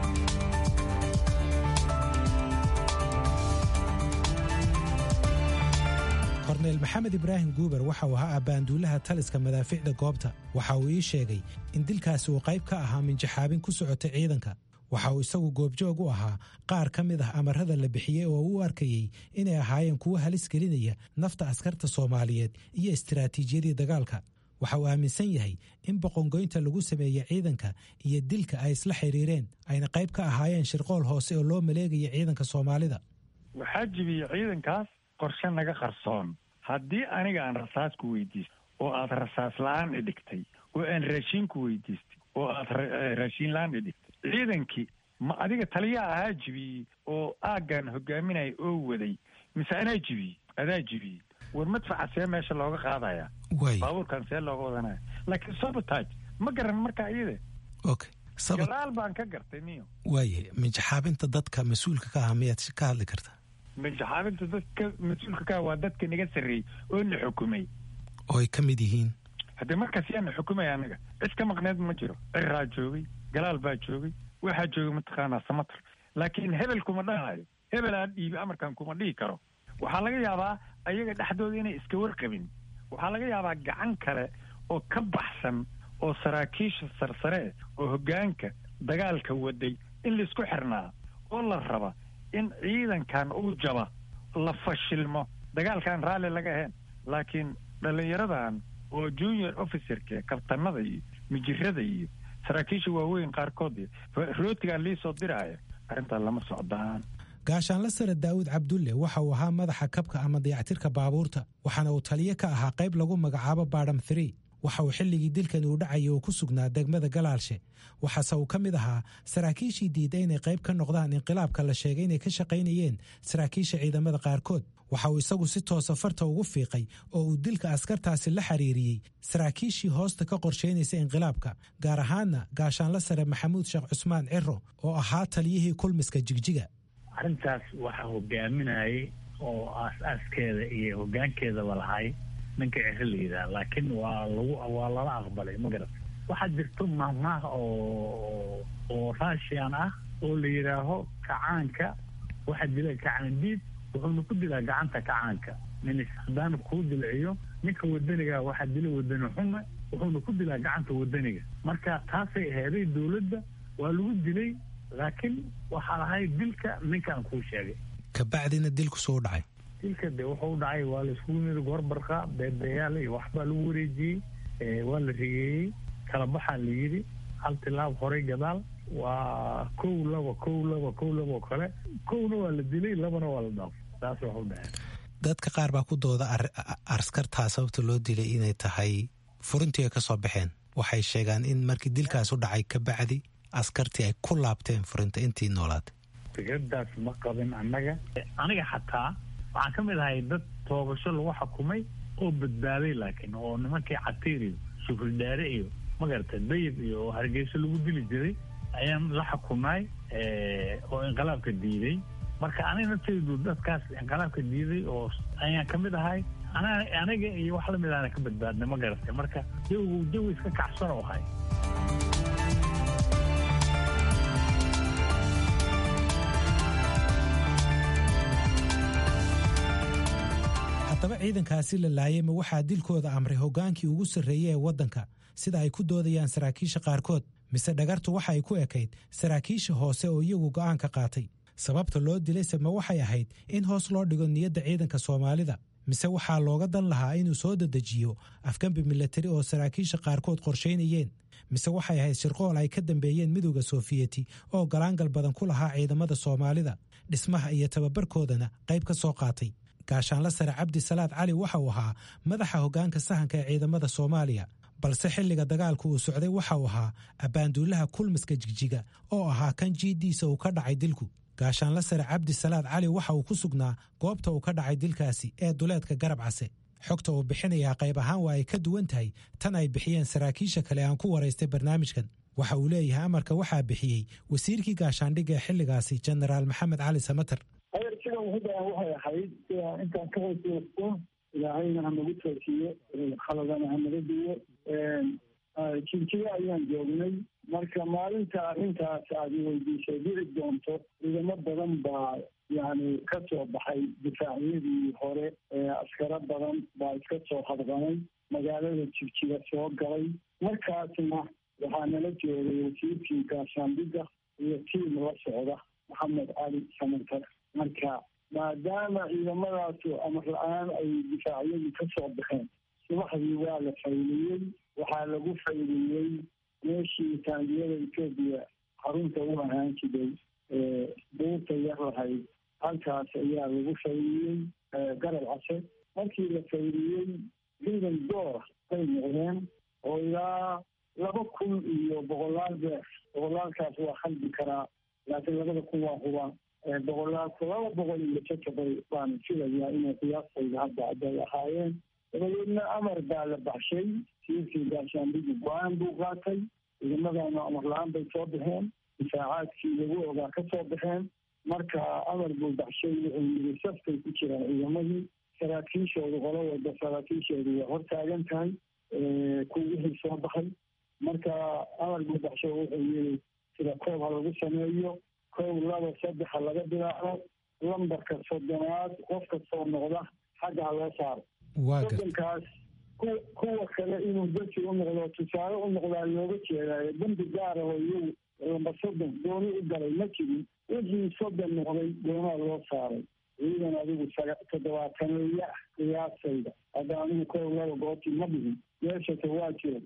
korneyl maxamed ibraahim guuber waxa uu ahaa abbaanduulaha taliska madaaficda goobta waxa uu ii sheegay in dilkaasi uu qayb ka ahaa minjaxaabin ku socotay ciidanka waxa uu isagu goobjoog u ahaa qaar ka mid ah amarada la bixiyey oo u arkayey inay ahaayeen kuwo halis gelinaya nafta askarta soomaaliyeed iyo istiraatiijiyadii dagaalka waxa uu aaminsan yahay in boqongoynta lagu sameeyey ciidanka iyo dilka ay isla xiriireen ayna qayb ka ahaayeen shirqool hoose oo loo maleegaya ciidanka soomaalida waxaa jibiyey ciidankaas qorshe naga qarsoon haddii aniga aan rasaas ku weydiistay oo aad rasaas la-aan idhigtay oo aan raashiin ku weydiistay oo aad raashiin la-aan idhigtay ciidankii ma adiga taliyaa ahaa jibiyey oo aaggan hogaaminaya oo waday mise anaa jibiyey adaa jibiyey war madfaca see meesha looga qaadaya baabuurkan see looga wadanaya laakiin sabotage ma garan markaa iyade okay gadaal baan ka gartay niyo waaye minjaxaabinta dadka mas-uulka ka ah miyaad ka hadli kartaa minjaxaabinta dadka mas-uulka ka ah waa dadka naga sarreeyey oo na xukumay oo ay ka mid yihiin haddee markaas yaa na xukumaya anaga cid ka maqneed ma jiro ciraa joogay galaal baa joogay waxaa joogay mataqaanaa samatar laakiin hebel kuma dhahayo hebel aan dhiibi amarkan kuma dhihi karo waxaa laga yaabaa ayaga dhexdooda inay iska warqabin waxaa laga yaabaa gacan kale oo ka baxsan oo saraakiisha sarsare oo hoggaanka dagaalka waday in laisku xirnaa oo la raba in ciidankan uu jaba la fashilmo dagaalkaan raalli laga ahayn laakiin dhallinyaradan oo junior officerka kabtanada iyo mijirada iyo saraakiisha waaweyn qaarkood rootigaa liisoo diraaya arrintaa lama socdaan gaashaanla sare daa'uud cabdulle waxa uu ahaa madaxa kabka ama dayactirka baabuurta waxaana uu taliyo ka ahaa qayb lagu magacaabo baadham three waxa uu xilligii dilkani uu dhacayay uu ku sugnaa degmada galaalshe waxaase uu ka mid ahaa saraakiishii diida inay qayb ka noqdaan inqilaabka la sheegay inay ka shaqaynayeen saraakiisha ciidamada qaarkood waxa uu isagu si toosa farta ugu fiiqay oo uu dilka askartaasi la xiriiriyey saraakiishii hoosta ka qorshaynaysa inqilaabka gaar ahaanna gaashaanla sare maxamuud sheekh cusmaan ciro oo ahaa taliyihii kulmiska jigjiga arrintaas waxaa hogaaminayay oo aas-aaskeeda iyo hoggaankeedaba lahay ninka ciro la yidhaha laakiin waa lagu waa lala aqbalay ma garat waxaa jirto mahmaah oo oo russian ah oo la yidhaaho kacaanka waxaa dila kacaan diid wuxuuna ku dilaa gacanta kacaanka nin haddaana kuu dilciyo ninka wadaniga waxaa dila wadani xume wuxuuna ku dilaa gacanta wadaniga marka taasay aheeday dowladda waa lagu dilay laakiin waxaa lahay dilka ninkaan kuu sheegay kabacdina dilku soo dhacay dilka de wuxuu dhacay waa la iskugu yimid goorbarqa beebeyaal iyo waxbaa lagu wareejiyey waa la rigeeyey kala baxaa la yidhi hal tilaab horay gadaal waa kow laba kow laba kow laba oo kale kowna waa la dilay labana waa la dhaafay saas waxu dhaceen dadka qaar baa ku dooda askartaa sababta loo dilay inay tahay furintii ay ka soo baxeen waxay sheegaan in markii dilkaas u dhacay kabacdi askartii ay ku laabteen furinta intii noolaatay fikradaas ma qabin annaga aniga xataa waxaan ka mid ahay dad toobasho lagu xukumay oo badbaaday laakiin oo nimankii catiir iyo shukuldhaare iyo magarata dayib iyo oo hargeyso lagu dili jiray ayaan la xukumnay oo inqilaabka diiday marka aniga naftaydu dadkaas inqilaabka diiday oo ayaan ka mid ahay aniga iyo wax lamid aana ka badbaadnay ma garatay marka jawigu jawi iska kacsan oo ahay haddaba ciidankaasi la laayay ma waxaa dilkooda amray hoggaankii ugu sarreeyey ee waddanka sida ay ku doodayaan saraakiisha qaarkood mise dhagartu waxa ay ku ekayd saraakiisha hoose oo iyagu go'aanka qaatay sababta loo dilayse ma waxay ahayd in hoos loo dhigo niyadda ciidanka soomaalida mise waxaa looga dan lahaa inuu soo dedejiyo afgambi milatari oo saraakiisha qaarkood qorshaynayeen mise waxay ahayd shirqool ay ka dambeeyeen midowda soofiyeti oo galaangal badan ku lahaa ciidamada soomaalida dhismaha iyo tababarkoodana qayb ka soo qaatay gaashaanla sare cabdi salaad cali waxa uu ahaa madaxa hoggaanka sahanka ee ciidamada soomaaliya balse xilliga dagaalku uu socday waxa uu ahaa abbaanduulaha kulmiska jigjiga oo ahaa kan jiiddiisa uu ka dhacay dilku gaashaanla sare cabdi salaad cali waxa uu ku sugnaa goobta uu ka dhacay dilkaasi ee duleedka garab case xogta uu bixinayaa qayb ahaan waa ay ka duwan tahay tan ay bixiyeen saraakiisha kale aan ku waraystay barnaamijkan waxa uu leeyahay amarka waxaa bixiyey wasiirkii gaashaandhigga ee xilligaasi jenaraal maxamed cali samater adeersidan hudaan waxay ahayd intaan ka hooseysto ilaahayna hanagu toosiyo khaladana hanaga duwo jinjiga ayaan joognay marka maalinta arrintaas aad weydiisay dhici doonto ciidamo badan baa yani ka soo baxay difaacyadii hore askaro badan baa iska soo hadqanay magaalada jigjiga soo galay markaasna waxaa nala joogay wasiirkii gaashaandhigga iyo tiim la socda maxamed cali samantar marka maadaama ciidamadaasu amar la-aan ay difaacyadii ka soo baxeen subaxdii waa la fayliyey waxaa lagu fayliyey meeshii taangiyada etoobiya xarunta u ahaan jiray buurta yar lahayd halkaas ayaa lagu fayliyey garab case markii la fayliyey ciidan doora bay noqdeen oo ilaa laba kun iyo boqolaal beer boqolaalkaas waa khaldi karaa laakiin labada kun waa huba boqolaalka laba boqol iyo jajabay baan filayaa inay qiyaastayda hadda aday ahaayeen dabadeedna amar baa la baxshay siirkii gaashaandhigi go-aan buu qaatay ciidamadana amar la-aan bay soo baxeen difaacaadkii lagu ogaa ka soo baxeen marka amar buu baxshay wuxuu yiri saftay ku jiraan ciidamadii saraakiishoodu qolo walba saraakiishoodu way hortaagan tahay ku wixii soo baxay marka amar buu baxshay wuxuu yiri sida koob ha lagu sameeyo kow laba saddex ha laga bilaabo lambarka soddonaad qof kastoo noqda xagga ha loo saaro soddonkaas kuwa kale inuu dadki u noqdo tusaale u noqdaa looga jeedaayo dembi gaara oo iyagu lamba soddon gooni u galay ma jirin wixii soddon noqday goonaa loo saaray ciidan adigu toddobaataneeya ah qiyaasayda hadda anigu kow laba goobtii ma dhihin meeshase waa jiro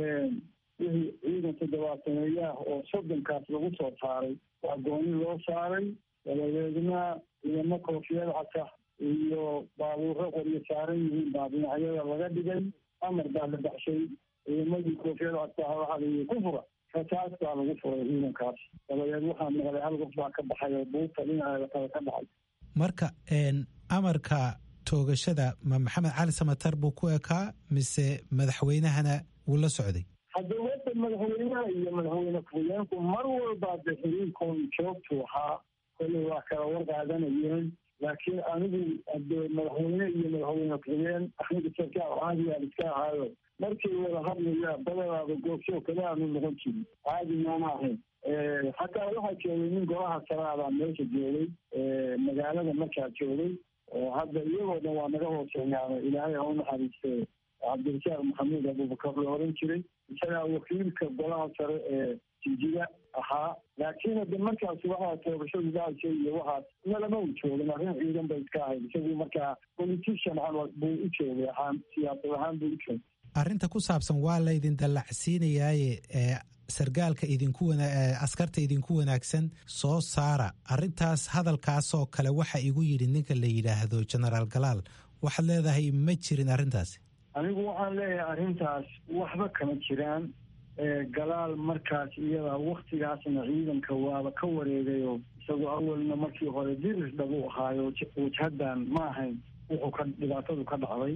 wixii ciidan toddobaataneeyaah oo soddonkaas lagu soo saaray waa gooni loo saaray dabadeedna ciidamo koofiyad cata iyo baabuuro qoryo saaran yihiin baa dhinacyada laga dhigay amar baa la baxshay ciidamadii koofiyad cata waxaa layihi ku fura rasaas baa lagu furay ciidankaas dabadeed waxaa maqlay hal qof baa ka baxay oo buurta dhinaceeda kale ka dhacay marka amarka toogashada ma maxamed cali samatar buu ku ekaa mise madaxweynahana wuu la socday hadda wada madaxweynaha iyo madaxweyne ku-xigeenku mar walba de xiriirkoon joogtu ahaa kolley waa kala warqaadanayeen laakiin anigu hade madaxweyne iyo madaxweyne ku-xigeen anigu sarkaal caadigaan iska ahaayo markii wada hadlaya badanaaba goobsoo kale aanu noqon jirin caadi maama ahayn xataa waxaa joogay nin golaha saraabaa meesha joogay magaalada markaa joogay oo hadda iyagoo dhan waa naga hooseeyaano ilaahay ha u naxariiste cabdirasaaq maxamuud abubakar la oran jiray isagaa wakiilka golaha sare ee jijiga ahaa laakiin hadde markaas waxaa toogashadu dhacaysa iyo waxaas nalama u joogin arrin ciidan bay iska ahayd isagu markaa politician camal buu u joogay ahaan siyaasad ahaan buu u joogay arrinta ku saabsan waa laydin dallacsiinayaaye ee sargaalka idinku wana askarta idinku wanaagsan soo saara arrintaas hadalkaasoo kale waxa igu yidhi ninka la yidhaahdo genaraal galaal waxaad leedahay ma jirin arrintaasi anigu waxaan leeyahay arrintaas waxba kama jiraan galaal markaas iyada waktigaasna ciidanka waaba ka wareegayo isagoo awalna markii hore dirir dhabu ahaayo wajhadan ma ahayn wuxuu ka dhibaatadu ka dhacday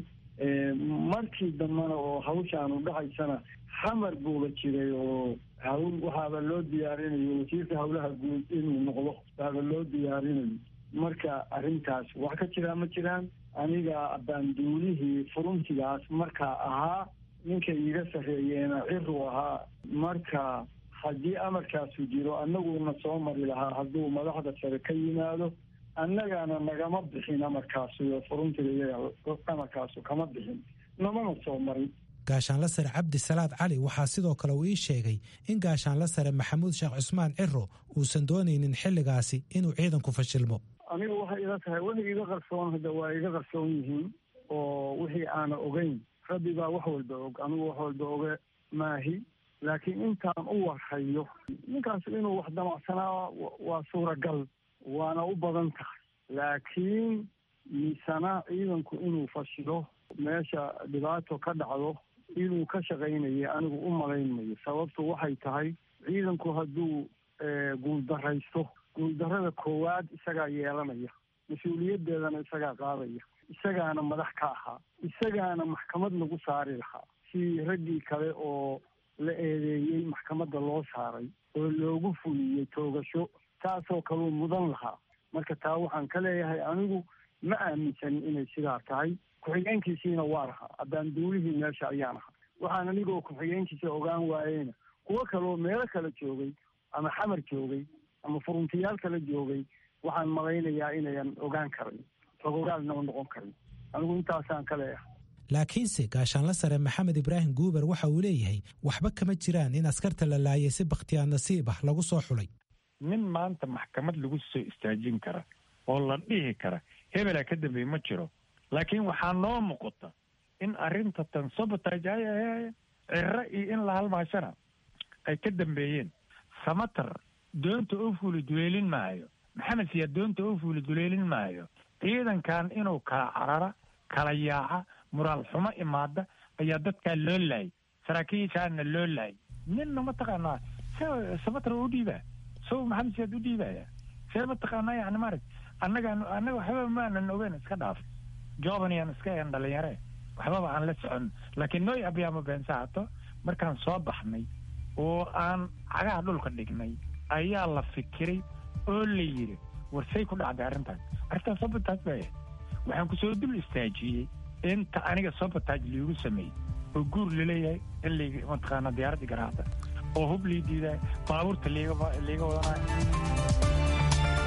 markii dambena oo hawshaanu dhacaysana xamar buuba jiray oo hawl waxaaba loo diyaarinayo wasiirka hawlaha guud inuu noqdo baaba loo diyaarinayo marka arrintaas wax ka jiraa ma jiraan aniga baanduulihii furuntigaas markaa ahaa ninka iiga sarreeyeena ciru ahaa marka haddii amarkaasu jiro annaguna soo mari lahaa hadduu madaxda sare ka yimaado annagana nagama bixin amarkaasu iyo furuntiga iyaga amarkaasu kama bixin namana soo marin gaashaanla sare cabdi salaad cali waxaa sidoo kale uu ii sheegay in gaashaanla sare maxamuud sheekh cusmaan ciro uusan doonaynin xilligaasi inuu ciidanku fashilmo aniga waxay ila tahay wixii iga qarsoon hadda waa iga qarsoon yihiin oo wixii aana ogeyn rabbi baa wax walba og anigu wax walba oge maahi laakiin intaan u warhayo ninkaas inuu wax damacsanaa waa suuragal waana u badan tahay laakiin miisana ciidanku inuu fashilo meesha dhibaato ka dhacdo inuu ka shaqaynaya anigu u malaynmayo sababtu waxay tahay ciidanku hadduu guuldaraysto guuldarrada koowaad isagaa yeelanaya mas-uuliyaddeedana isagaa qaadaya isagaana madax ka ahaa isagaana maxkamad lagu saari lahaa si raggii kale oo la eedeeyey maxkamadda loo saaray oo loogu fuliyey toogasho taasoo kaluu mudan lahaa marka taa waxaan ka leeyahay anigu ma aaminsanin inay sidaa tahay ku-xigeenkiisiina waa lahaa haddaan duulihii meesha ayaan ahaa waxaan anigoo ku-xigeenkiisa ogaan waayeyna kuwo kaloo meelo kale joogay ama xamar joogay ama furuntiyaal kale joogay waxaan malaynayaa inayan ogaan karin rogogaalnama noqon karin anigu intaasaan ka leeyahay laakiinse gaashaanla sare maxamed ibraahim guuber waxa uu leeyahay waxba kama jiraan in askarta la laayay si bakhtiyaa nasiib ah lagu soo xulay nin maanta maxkamad lagu soo istaajin kara oo la dhihi kara hebelaa ka dambeeye ma jiro laakiin waxaa noo muuqata in arrinta tan sabotage ciro iyo in la halmaashana ay ka dambeeyeen samatar doonta oo fuuli duleelin maayo maxamed siyaa doonta oo fuuli duleelin maayo ciidankan inuu kala carara kala yaaca muraal xumo imaada ayaa dadkaa loo laayay saraakiishaana loo laayay ninna mataqaanaa se samatar u dhiibaa so maxamed siyaad u dhiibaya see mataqaanaa yani maarag annagaan annaga waxba maanan ogeyn iska dhaaf jobaniyaan iska een dhalinyare waxbaba aan la socon laakiin nooy abyaamo beensaato markaan soo baxnay oo aan cagaha dhulka dhignay ayaa la fikiray oo la yidhi war say ku dhacday arrintaas arrintaas sabotaaj baa yahay waxaan kusoo dul istaajiyey inta aniga sabotaaj liigu sameeyey oo guur laleeyahay in layga mataqaana diyaaraddii garaacda oo hub lii diidaay baabuurta liiga liiga wadanayo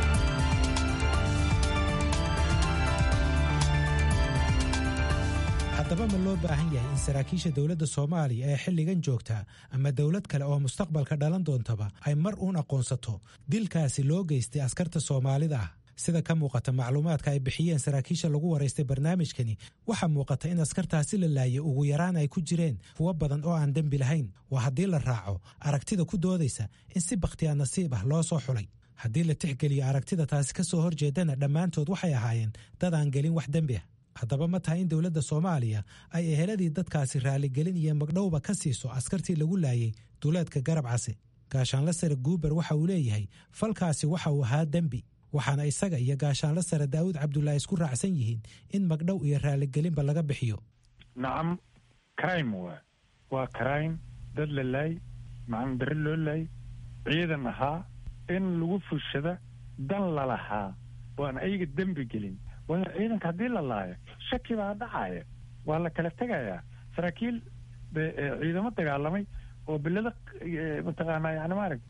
haddaba ma loo baahan yahay in saraakiisha dowladda soomaaliya ee xilligan joogta ama dowlad kale oo mustaqbalka dhalan doontaba ay mar uun aqoonsato dilkaasi loo geystay askarta soomaalida ah sida ka muuqata macluumaadka ay bixiyeen saraakiisha lagu waraystay barnaamijkani waxaa muuqata in askartaasi la laayay ugu yaraan ay ku jireen kuwo badan oo aan dembi lahayn waa haddii la raaco aragtida ku doodaysa in si bakhtiyaa nasiib ah loo soo xulay haddii la tixgeliyo aragtida taasi ka soo horjeedana dhammaantood waxay ahaayeen dad aan gelin wax dembi ah haddaba ma tahay in dowladda soomaaliya ay eheladii dadkaasi raaligelin iyo magdhowba ka siiso askartii lagu laayay duleedka garab case gaashaanla sare guuber waxa uu leeyahay falkaasi waxa uu ahaa dembi waxaana isaga iyo gaashaanla sare daa'uud cabdulaahi isku raacsan yihiin in magdhow iyo raaligelinba laga bixiyo nacam crime waa waa crime dad la laay macna darre loo laay ciidan ahaa in lagu fushada dan lalahaa oo aan ayaga dembi gelin waayo ciidanka haddii la laayo shaki baa dhacaya waa la kala tegayaa saraakiil ciidamo dagaalamay oo belada mataqaanaa yani maarag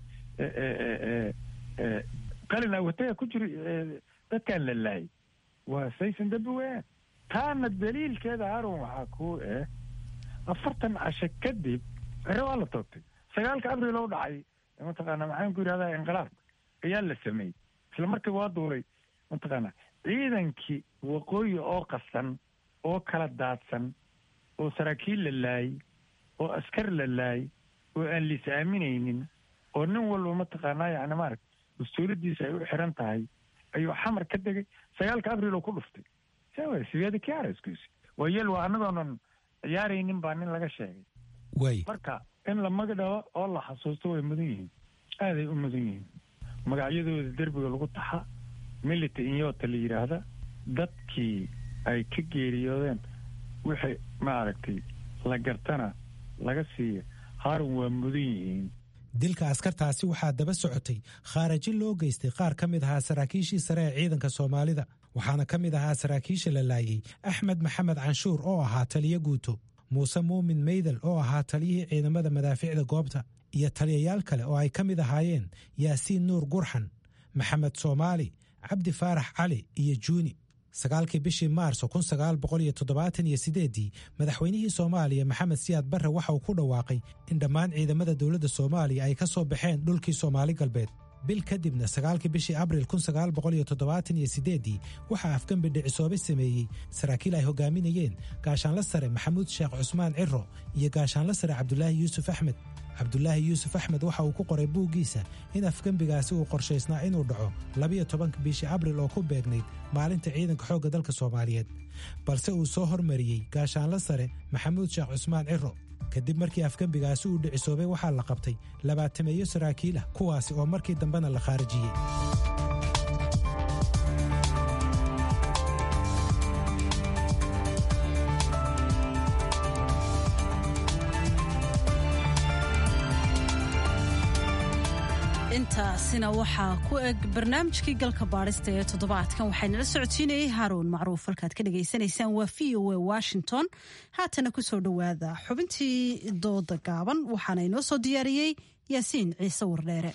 qalin awataya ku jiro dadkaan la laayay waa saysan dembi weeyaan taana daliilkeeda harun waxaa ku eh afartan casho kadib cere waa la toogtay sagaalka abril oo dhacay mataqaana maxaan ku yidhahdaa inqilaabka ayaa la sameeyey isla markiiba waa duulay mataqaana ciidankii waqooyi oo qasan oo kala daadsan oo saraakiil la laayay oo askar la laayay oo aan liis aaminaynin oo nin walba mataqaanaa yani maarag mas-uuladiisa ay u xiran tahay ayuu xamar ka degay sagaalka abril oo ku dhuftay sawa sideeda kiareskus waa yel waa annagoonan ciyaaraynin baa nin laga sheegay way marka in la magadhabo oo la xasuusto way mudan yihiin aaday u mudan yihiin magacyadooda derbiga lagu taxa milita inyota la yidhaahda dadkii ay ka geeriyoodeen wixii maaragtay la gartana laga siiya haarun waa mudan yihiin dilka askartaasi waxaa daba socotay khaaraji loo geystay qaar ka mid ahaa saraakiishii sare ee ciidanka soomaalida waxaana ka mid ahaa saraakiisha la laayay axmed maxamed canshuur oo ahaa taliyo guuto muuse muumin meydel oo ahaa taliyihii ciidamada madaaficda goobta iyo taliyayaal kale oo ay ka mid ahaayeen yaasiin nuur gurxan maxamed soomaali cabdi faarax cali iyo juuni sagaalkii bishii maarso kun sagaal boqol iyo toddobaatan iyo sideeddii madaxweynihii soomaaliya maxamed siyaad barre waxa uu ku dhawaaqay in dhammaan ciidamada dowladda soomaaliya ay ka soo baxeen dhulkii soomaali galbeed bil kadibna sagaalkii bishii abril kun sagaal boqol iyo toddobaatan iyo sideeddii waxaa afgembi dhicisoobe sameeyey saraakiil ay hogaaminayeen gaashaanla sare maxamuud sheekh cusmaan ciro iyo gaashaanla sare cabdulaahi yuusuf axmed cabdulaahi yuusuf axmed waxa uu ku qoray buuggiisa in afgembigaasi uu qorshaysnaa inuu dhaco labiyo tobanka bishii abril oo ku beegnayd maalinta ciidanka xoogga dalka soomaaliyeed balse uu soo hormariyey gaashaanla sare maxamuud sheekh cusmaan ciro kadib markii afgembigaasi uu dhicisoobay waxaa la qabtay labaatameeyo saraakiil ah kuwaasi oo markii dambena la khaarijiyey intaasina waxaa ku eg barnaamijkii galka baadhista ee toddobaadkan waxaynala socodsiinayay haaruun macruuf halkaad ka dhagaysanaysaan waa v o a washington haatana kusoo dhowaada xubintii dooda gaaban waxaana inoo soo diyaariyey yaasiin ciise wardheere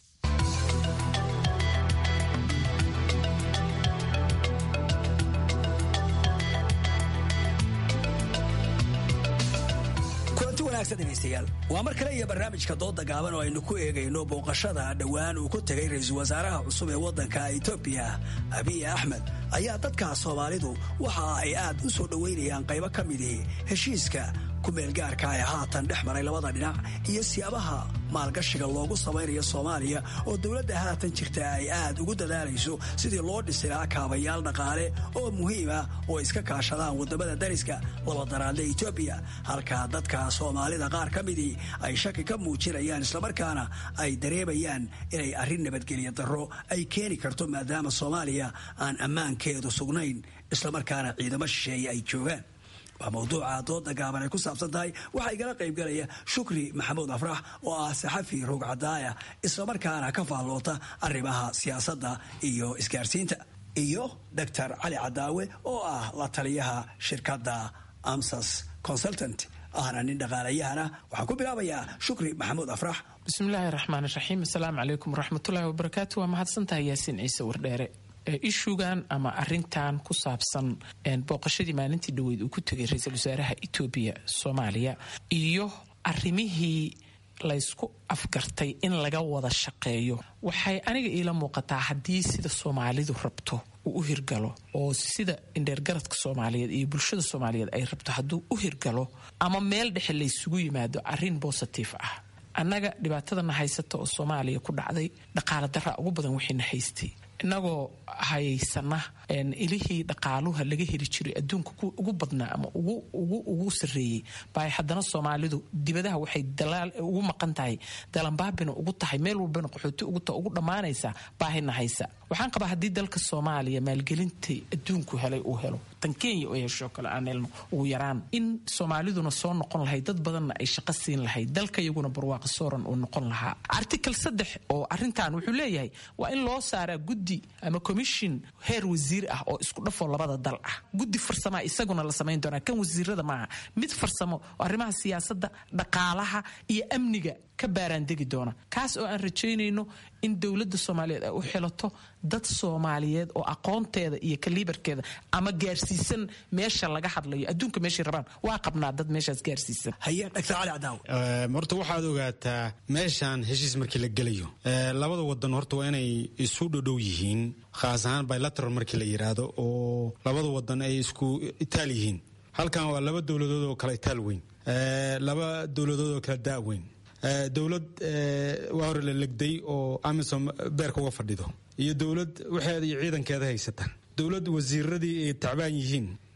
degeystayaal waa mar kale iyo barnaamijka dooda gaaban oo aynu ku eegayno booqashada dhowaan uu ku tegay ra-iisul wasaaraha cusub ee waddanka etoobiya abiy axmed ayaa dadka soomaalidu waxa ay aad u soo dhoweynayaan qaybo ka midii heshiiska kumeelgaarka ee haatan dhex maray labada dhinac iyo siyaabaha maalgashiga loogu samaynayo soomaaliya oo dowladda haatan jirta ay aad ugu dadaalayso sidii loo dhisi lahaa kaabayaal dhaqaale oo muhiima oo iska kaashadaan waddamada dariska labadaraadle etoobiya halka dadka soomaalida qaar ka midii ay shaki ka muujinayaan islamarkaana ay dareemayaan inay arrin nabadgelya darro ay keeni karto maadaama soomaaliya aan ammaankeedu sugnayn islamarkaana ciidamo shisheeye ay joogaan waa mawduuca dooda gaaban ay ku saabsan tahay waxaa igala qaybgalaya shukri maxamuud afrax oo ah saxafi roog cadaaya islamarkaana ka faalloota arrimaha siyaasadda iyo isgaarsiinta iyo doctor cali cadaawe oo ah la taliyaha shirkadda amsas consultant ahna nin dhaqaalayahana waxaan ku bilaabayaa shukri maxamuud afrax bismillaahi raxmaan raxiim asalaamu calaykum waraxmatullaahi wabarakaatu waa mahadsantahay yaasiin ciise wardheere ishugan ama arintan ku saabsan booqashadii maalintii dhaweyd uu ku tegay ra-iisul wasaaraha etoobiya soomaaliya iyo arimihii laysku afgartay in laga wada shaqeeyo waxay aniga iila muuqataa haddii sida soomaalidu rabto uu u hirgalo oo sida indheergaradka soomaaliyeed iyo bulshada soomaaliyeed ay rabto hadduu u hirgalo ama meel dhexe laysugu yimaado arin bositif ah annaga dhibaatadana haysata oo soomaaliya ku dhacday dhaqaala daraa ugu badan wixiina haystay inagoo haysana ilihii dhaqaaluha laga heli jiray adduunka ugu badnaa ama ugu sareeyey ba haddana soomaalidu dibadaha waxay ugu maqan tahay dalanbaabina ugu tahay meel walbana qaxooti ugu dhammaanaysa baahina haysa waxaan qabaa haddii dalka soomaaliya maalgelintai adduunku helay uu helo tan kenya oo hesho kale aan helno ugu yaraan in soomaaliduna soo noqon lahayd dad badanna ay shaqo siin lahayd dalka iyaguna barwaaqo sooran uu noqon lahaa article saddex oo arintan wuxuu leeyahay waa in loo saaraa guddi ama commission heer wasiir ah oo isku dhafoo labada dal ah guddi farsamaa isaguna la samayn doonaa kan wasiirada maaha mid farsamo oo arrimaha siyaasadda dhaqaalaha iyo amniga ka baaraandegi doona kaas oo aan rajaynayno in dowladda soomaaliyeed ay u xilato dad soomaaliyeed oo aqoonteeda iyo kaliibarkeeda ama gaarsiisan meesha laga hadlayo adduunka meeshay rabaan waa qabnaa dad meeshaas gaarsiisan haye dhagtar cali cadaaw horta waxaad ogaataa meeshaan heshiis markii la gelayo labada wadan horta waa inay isu dhodhow yihiin khaas ahaan bilateral markii la yidhaahdo oo labada wadan ay isku itaal yihiin halkan waa laba dowladood oo kala itaal weyn laba dowladood oo kala daa weyn dowlad waa hore la legday oo amisom beerka uga fadhido iyo dowlad waxeeda iyo ciidankeeda haysata dowlad wasiiradii ay tacbaan yihiin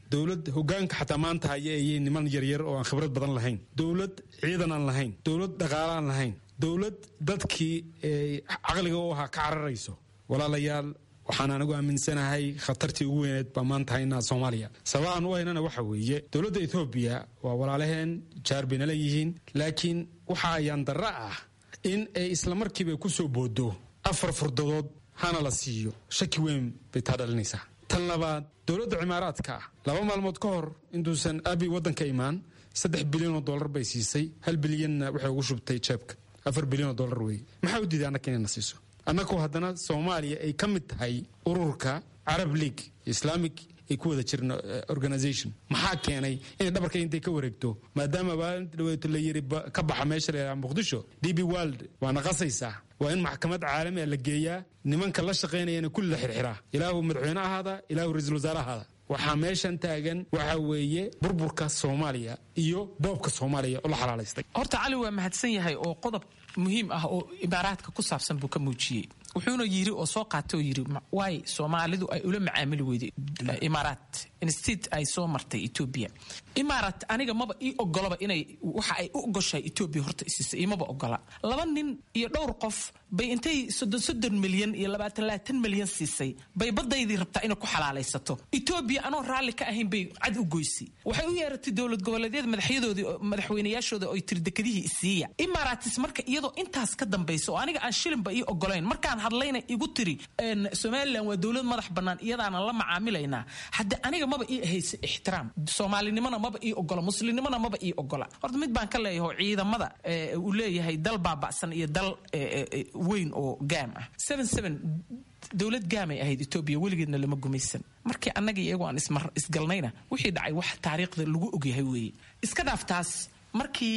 dowlad hogaanka xataa maanta haya ayay niman yaryar oo aan khibrad badan lahayn dowlad ciidan aan lahayn dowlad dhaqaale aan lahayn dowlad dadkii caqliga u ahaa ka cararayso walaalayaal waxaan anigu aaminsanahay khatartii ugu weyneed baa maanta haynaa soomaaliya sababahan u haynana waxa weeye dowladda etoobiya waa walaalaheen jaar bayna leeyihiin laakiin waxa ayaan darra ah in ay islamarkiiba ku soo boodo afar furdadood hana la siiyo shaki weyn bay taa dhalinaysaa tan labaad dowladda cimaaraadka ah laba maalmood ka hor intuusan abi waddanka imaan saddex bilyan oo dollar bay siisay hal bilyanna waxay ugu shubtay jeebka afar bilyan oo dollar weeye maxaa u diiday annaka inayna siiso annagoo haddana soomaaliya ay ka mid tahay ururka carab league islamic ay ku wada jirna organization maxaa keenay inay dhabarka intay ka wareegto maadaama maalinta dhaweeto la yiri ka baxa meesha la muqdisho d b world waa naqasaysaa waa in maxkamad caalami a la geeyaa nimanka la shaqaynayana kulli la xirxiraa ilaahu madaxweyne ahaada ilaahu ra-iisul wasaare ahaada waxaa meeshan taagan waxa weeye burburka soomaaliya iyo boobka soomaaliya oo la xalaalaystay horta cali waa mahadsan yahay oo qodob muhiim ah oo imaaraadka ku saabsan buu ka muujiyey wuxuuna yiri oo soo qaatay oo yiri waay soomaalidu ay ula macaamili weyday imaaraat instead ay soo martay etoobiya imaaraat aniga maba ii ogolaba inay waxa ay u ogoshahay etoobiya horta isiisa imaba ogola laba nin iyo dhowr qof bay intay soddon soddon milyan iyo labaatan labaatan milyan siisay bay badaydii rabtaa inay ku xalaalaysato etoobiya anoo raalli ka ahayn bay cad u goysay waxay u yeeratay dowlad goboleedyada madaxyadoodii madaxweynayaashooda oo tiri dekadihii isiiya imaaraatis marka iyadoo intaas ka dambaysa oo aniga aan shilinba ii ogolayn markaan hadlayna igu tiri somalilan waa dowlad madax bannaan iyadaanan la macaamilaynaa hadde aniga maba ii ahaysa ixtiraam soomaalinimona maba ii ogola muslimnimona maba ii ogola horta mid baan ka leeyahay ciidamada uu leeyahay dal baaba'san iyo dal weyn oo gaam ah dowlad gaamay ahayd etoobiya weligeedna lama gumaysan markii annaga iyagu aan isgalnayna wixii dhacay wax taariikhda lagu ogyahay weeye iska dhaaf taas markii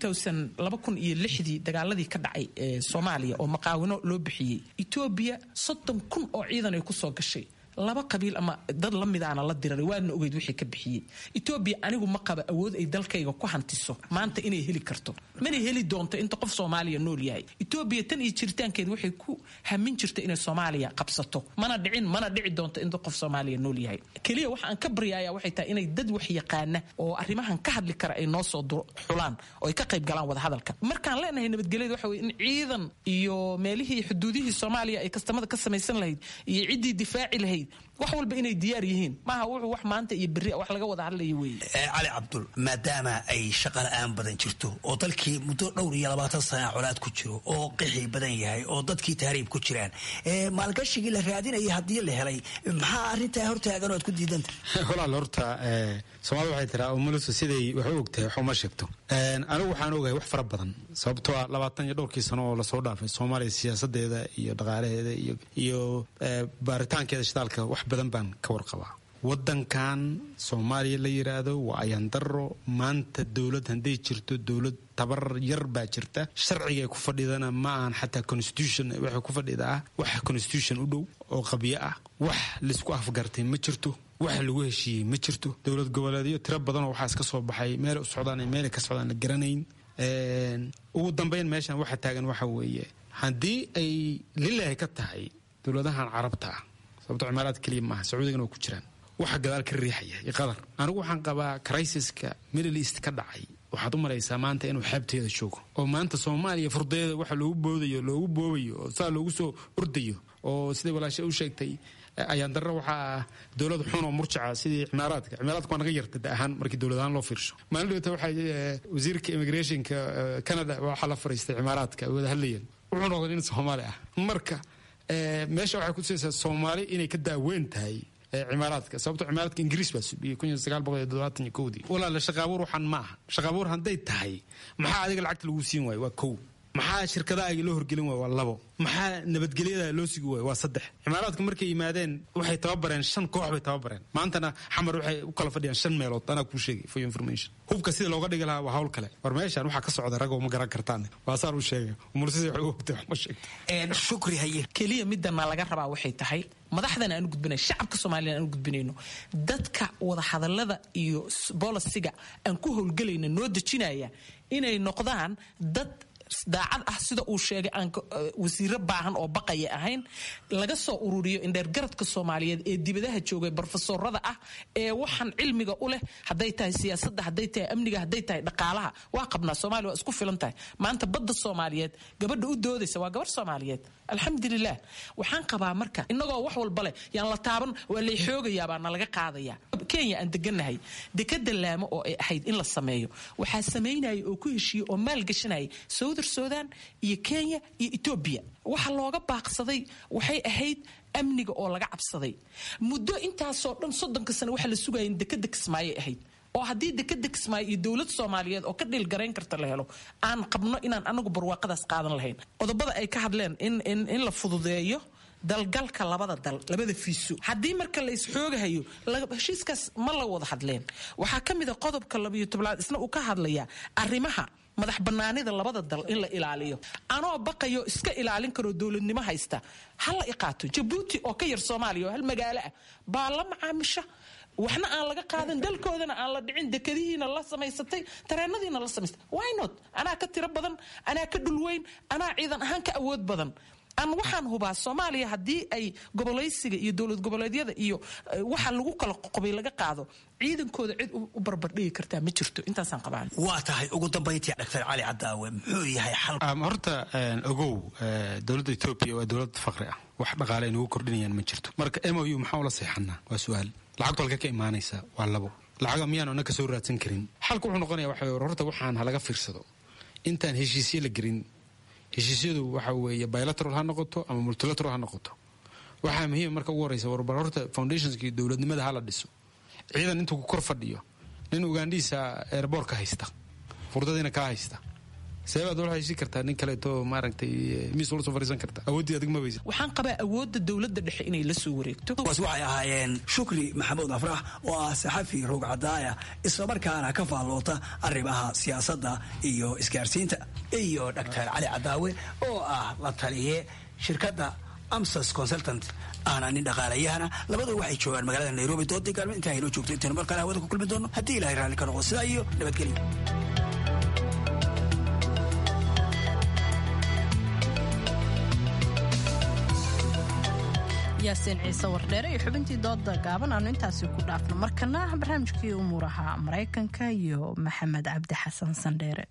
iyo dii dagaaladii ka dhacay ee soomaaliya oo maqaawino loo bixiyey etoobiya soddon kun oo ciidan ay kusoo gashay laba qabiil ama dad la midaana la diraray waadna ogeyd wixii ka bixiyey etoobiya anigu ma qaba awood ay dalkayga ku hantiso maanta inay heli karto mana heli doonto inta qof soomaaliya nool yahay etoobiya tan iyo jiritaankeed waxay ku hamin jirta inay soomaaliya qabsato mana dhicin mana dhici doonto inta qof soomaaliya nool yahay keliya waxa aan ka baryaya waxay tahay inay dad wax yaqaana oo arrimahan ka hadli kara ay noo soo xulaan oo ay ka qayb galaan wadahadalka markaan leenahay nabadgelyada waxa weye in ciidan iyo meelihii xuduudihii soomaaliya ay kastamada ka samaysan lahayd iyo ciddii difaaci lahayd wax walba inay diyaar yihiin maaha wuxuu wax maanta iyo berri wax laga wada hadlaya weeye cali cabdul maadaama ay shaqa la-aan badan jirto oo dalkii muddo dhowr iyo labaatan sana colaad ku jiro oo qixi badan yahay oo dadkii tahriib ku jiraan maalgashigii la raadinayay haddii la helay maxaa arrintaa hortaagan oo aad ku diidanta walaal horta soomaalida waxay tiraa umulisu siday wax u ogtahay wax uma sheegto anigu waxaan ogahay wax fara badan sababtoo ah labaatan iyo dhowrkii sano oo lasoo dhaafay soomaaliya siyaasadeeda iyo dhaqaalaheeda iyo baaritaankeeda shidaalka wax badan baan ka warqabaa wadankan soomaaliya la yiraahdo waa ayandaro maanta dowlad hadday jirto dowlad tabar yar baa jirta sharciga ku fadhidana ma ahan xataa constitution waxay ku fadhidaa wax constitution u dhow oo qabyo ah wax laisku afgartay ma jirto wax lagu heshiiyey ma jirto dowlad goboleedyo tiro badanoo waxaa iska soo baxay meel u socdaan meel ka socdaan la garanayn ugu dambeyn meeshan waxa taagan waxa weeye haddii ay lilahi ka tahay dowladahan carabta ah sababto cimaaraad keliya maaha sacuudigana waa ku jiraan waxa gadaal ka riixaya iyo qadar anigu waxaan qabaa criisiska middle east ka dhacay waxaad u malaysaa maanta inuu xeebteeda joogo oo maanta soomaaliya furdeeda waxa loogu boodayo loogu boobayo oo saa loogu soo ordayo oo siday walaasha u sheegtay ayaan darro waxaa ah dowlad xun oo murjaca sidii cimaaraadka cimaaraadka waa naga yarta da ahaan markii dowlad ahaan loo fiirsho maalin dhawata waxaa wasiirka immigrationka canada waxaa la fariistay cimaaraadka ay wada hadlayeen wuxuu noqday nin soomaali ah marka meesha waxay kutusaysaa soomaali inay ka daaweyn tahay cimaaraadka sababto cimaaraadka ingiriis baa subiyey kun iyo sagaal boqol iyo toddobaatan iyo kowdii walaala shaqaabuur waxaan ma aha shaqaabuur hadday tahay maxaa adiga lacagta lagu siin waayo waa kow maxaa shirkadaha loo horgelin waay waa labo maxaa nabadgelyada loo sugi waay waa saddex cimaaraadka markay yimaadeen waxay tababareen shan koox bay tababareen maantana xamar waxay u kala fadhiyaan shan meelood anaa kuu sheegay for information hubka sida looga dhigi lahaa waa hawl kale war meeshaan waxaa ka socda ragoo ma garan kartaan waa saan u sheegay umursida waxay u ogtay wax ma sheegto shukri haye keliya midana laga rabaa waxay tahay madaxdan aan u gudbinay shacabka soomaaliya aan u gudbinayno dadka wada hadallada iyo bolisiga aan ku howlgelayna noo dejinaya inay noqdaan dad daacad ah sida uu sheegay aan wasiiro baahan oo baqaya ahayn laga soo ururiyo indheergaradka soomaaliyeed ee dibadaha joogay brofesorada ah ee waxaan cilmiga u leh hadday tahay siyaasadda hadday tahay amniga hadday tahay dhaqaalaha waa qabnaa soomaaliya waa isku filan tahay maanta badda soomaaliyeed gabadha u doodaysa waa gabar soomaaliyeed alxamdulilah waxaan qabaa marka inagoo wax walba leh yaan la taaban waa lay xoogayaa baa nalaga qaadaya kenya aan deganahay dekada laamo oo ay ahayd in la sameeyo waxaa samaynaya oo ku heshiiyey oo maalgashanaya southern sudan iyo kenya iyo etoobiya waxa looga baaqsaday waxay ahayd amniga oo laga cabsaday muddo intaasoo dhan soddonka sane waxa la sugaya in dekada kismaayay ahayd oo haddii dekada kismaayo iyo dowlad soomaaliyeed oo ka dhiilgarayn karta la helo aan qabno inaan anagu barwaaqadaas qaadan lahayn qodobada ay ka hadleen in la fududeeyo dalgalka labada dal labada fiiso haddii marka la isxoogahayo heshiiskaas ma la wada hadleen waxaa ka mid a qodobka labayo tobnaad isna uu ka hadlayaa arrimaha madax banaanida labada dal in la ilaaliyo anoo baqayo iska ilaalin karoo dowladnimo haysta ha la iqaato jabuuti oo ka yar soomaaliya oo hal magaalo ah baa la macaamisha waxna aan laga qaadan dalkoodana aan la dhicin dekadihiina la samaysatay tareenadiina la samaysatay wynot anaa ka tiro badan anaa ka dhulweyn anaa ciidan ahaan ka awood badan aan waxaan hubaa soomaaliya haddii ay gobolaysiga iyo dowlad goboleedyada iyo waxa lagu kala qoqobay laga qaado ciidankooda cid u barbardhigi kartaa ma jirto intaasaan qabaan waa tahay ugu dambayntii dr cali cadaawe muxuu yahay xal horta ogow dowladda etoobiya waa dowlad faqri ah wax dhaqaale ay nagu kordhinayaan ma jirto marka m o u maxaa ula seexanaa waa su-aal lacagtu halka ka imaanaysa waa labo lacaga miyaanu anna ka soo raadsan karin xalka wuxuu noqonaya waxa horta waxaan halaga fiirsado intaan heshiisye la gelin heshiisyadu waxa weeye bilateral ha noqoto ama multilateral ha noqoto waxaa muhiima marka ugu horeysa warbar horta foundationskii dowladnimada hala dhiso ciidan intuu ku kor fadhiyo nin ugandhiisa airboortka haysta furdadiina kaa haysta seebaad wala haysi kartaa nin kaleeto maaragtay miis ula soo fariisan karta awooddii adig ma weysa waxaan qabaa awoodda dowladda dhexe inay la soo wareegto kuwaas waxay ahaayeen shukri maxamuud afrax oo ah saxafi roog cadaaya islamarkaana ka faalloota arrimaha siyaasadda iyo isgaarsiinta iyo dr cali cadaawe oo ah la taliye shirkadda amsas consultant ahna nin dhaqaalayahana labadua waxay joogaan magaalada nairobi doodii gaalmo intaa haynoo joogto intaynu mar kale hawada ku kulmi doono haddii ilahay raalli ka noqdo sidaa iyo nabadgelyo yaasiin ciise wardheere iyo xubintii dooda gaaban aanu intaasi ku dhaafno markana barnaamijkii umuuraha maraykanka iyo maxamed cabdi xasan sandheere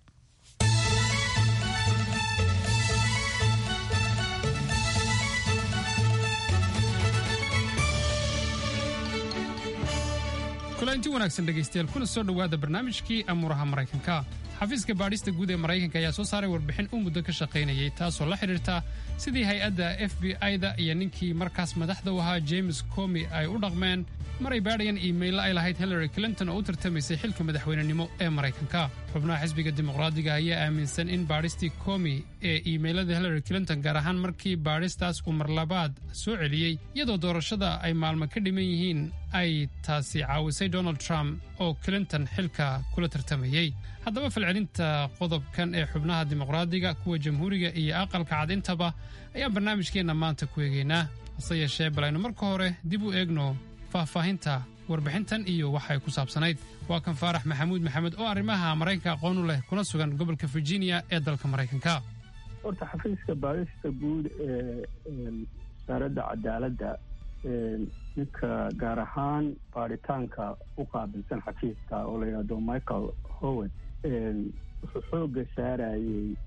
kulanti wanaagsan dhegaystayaal kuna soo dhowaada barnaamijkii amuuraha maraykanka xafiiska baadhista guud ee maraykanka ayaa soo saaray warbixin u muddo ka shaqaynayay taasoo la xidhiirta sidii hay-adda f b i-da iyo ninkii markaas madaxda u ahaa james comi ay u dhaqmeen maray baadhayaan iimaylla ay lahayd hillary clinton oo u tartamaysay xilka madaxweynenimo ee maraykanka xubnaha xisbiga dimuqraadiga ayaa aaminsan in baadhistii comi ee iimaylada hillary clinton gaar ahaan markii baadhistaas uu marlabaad soo celiyey iyadoo doorashada ay maalmo ka dhiman yihiin ay taasi caawisay donald trump oo clinton xilka kula tartamayey haddaba falcelinta qodobkan ee xubnaha dimuqraadiga kuwa jamhuuriga iyo aqalka cad intaba ayaan barnaamijkeenna maanta ku eegaynaa hase yeeshee bal aynu marka hore dib u eegno faahfaahinta warbixintan iyo waxay ku saabsanayd waa kan faarax maxamuud maxamed oo arrimaha maraykanka aqoon u leh kuna sugan gobolka virginia ee dalka maraykanka horta xafiiska baadhista guud ee wasaaradda cadaaladda ninka gaar ahaan baadhitaanka u qaabilsan xafiiska oo la yidhahdo michael howard wuxuu xoogga saarayey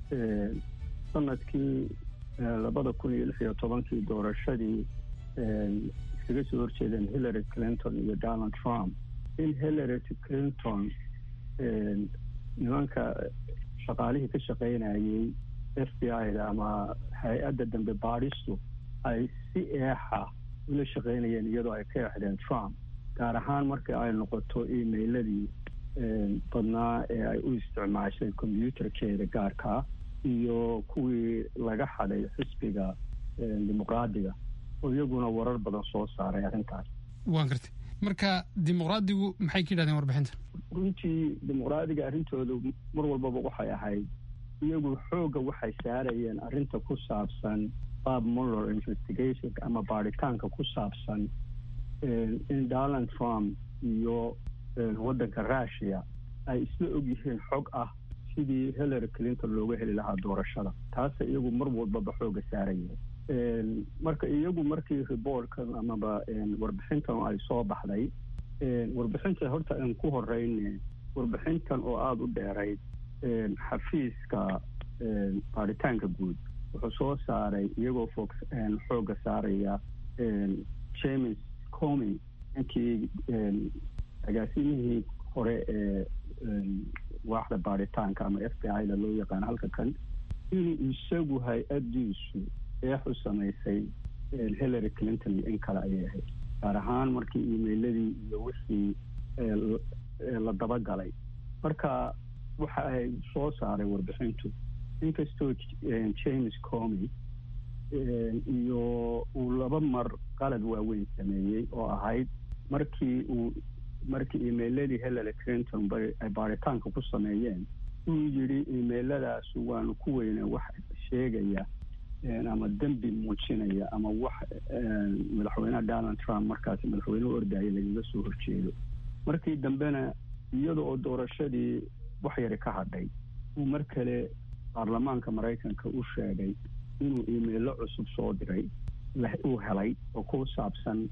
sanadkii labada kun iyo lix iyo tobankii doorashadii iskaga soo horjeedeen hillary clinton iyo donald trump in hillary clinton nimanka shaqaalihii ka shaqaynayey f b i-da ama hay-adda dambe baadhistu ay si eexa ula shaqaynayeen iyadoo ay ka exdeen trump gaar ahaan markii ay noqoto emailadii badnaa ee ay u isticmaashay combyuutarkeeda gaarkaa iyo kuwii laga xaday xisbiga dimuqraadiga oo iyaguna warar badan soo saaray arrintaas waan gartay marka dimuqraadigu maxay ka yidhahdeen warbixinta runtii dimuqraadiga arrintoodu mar walbaba waxay ahayd iyagu xoogga waxay saarayeen arrinta ku saabsan bob muller investigation ama baadhitaanka ku saabsan in donald trump iyo waddanka russia ay isla ogyihiin xog ah sidii hillary clinton looga heli lahaa doorashada taasa iyagu mar walbaba xooga saaraya marka iyagu markii reportkan amaba warbixintan ay soo baxday warbixinta horta aan ku horeyne warbixintan oo aada u dheerayd xafiiska baaritaanka guud wuxuu soo saaray iyagoo fo xooga saaraya james comy ninkii agaasimihii hore ee waaxda baaritaanka ama f b i da loo yaqaano halka kan inuu isagu hay-adiisu eexu samaysay hillary clinton iyo in kale ayay ahayd gaar ahaan markii emailadii iyo wixii la dabagalay marka waxa ay soo saaray warbixintu inkastoo james comy iyo uu laba mar qalad waaweyn sameeyey oo ahayd markii uu markii emailadii hillary clinton ay baaritaanka ku sameeyeen uu yidhi emailadaas waanu ku weyna wax sheegaya ama dembi muujinaya ama wax madaxweyneha donald trump markaasi madaxweynehu ordaya lagaga soo horjeedo markii dambena iyada oo doorashadii wax yari ka hadhay uu mar kale baarlamaanka maraykanka u sheegay inuu emailo cusub soo diray uu helay oo ku saabsan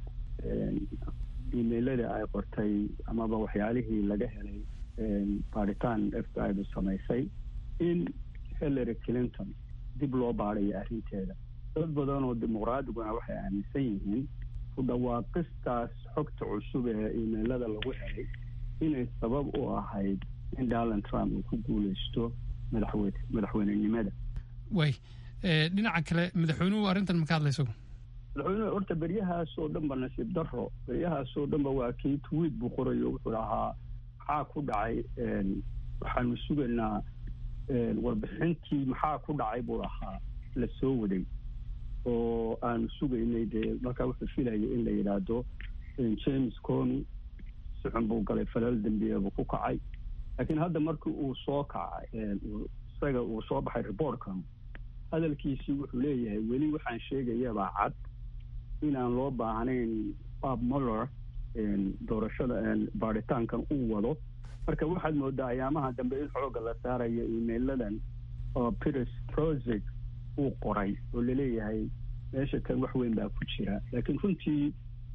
emailada ay qortay amaba waxyaalihii laga helay baaritaan f b i du samaysay in hillary clinton dib loo baadayo arrinteeda dad badan oo dimuqraadiguna waxay aaminsan yihiin ku dhawaaqistaas xogta cusub ee emailada lagu helay inay sabab u ahayd in donald trump uu ku guuleysto madaxweyne madaxweynenimada way dhinaca kale madaxweynuhu arrintan ma ka hadlayso madaxweynuhu horta beryahaas oo dhan ba nasiib daro beryahaas oo dhan ba waa kii tweet buu qorayo wuxuu ahaa maxaa ku dhacay waxaanu sugaynaa warbixintii maxaa ku dhacay buu ahaa la soo waday oo aanu sugaynay dee markaa wuxuu filaya in la yidhaahdo james comy si xun buu galay falal dembiya buu ku kacay laakiin hadda markii uu soo kacay isaga uu soo baxay reportkan hadalkiisii wuxuu leeyahay weli waxaan sheegayabaa cad inaan loo baahnayn bob muller doorashada baaritaankan uu wado marka waxaad moodaa ayaamaha dambe in xooga la saarayo emailadan oo peter trosic uu qoray oo laleeyahay meesha kan wax weyn baa ku jira laakiin runtii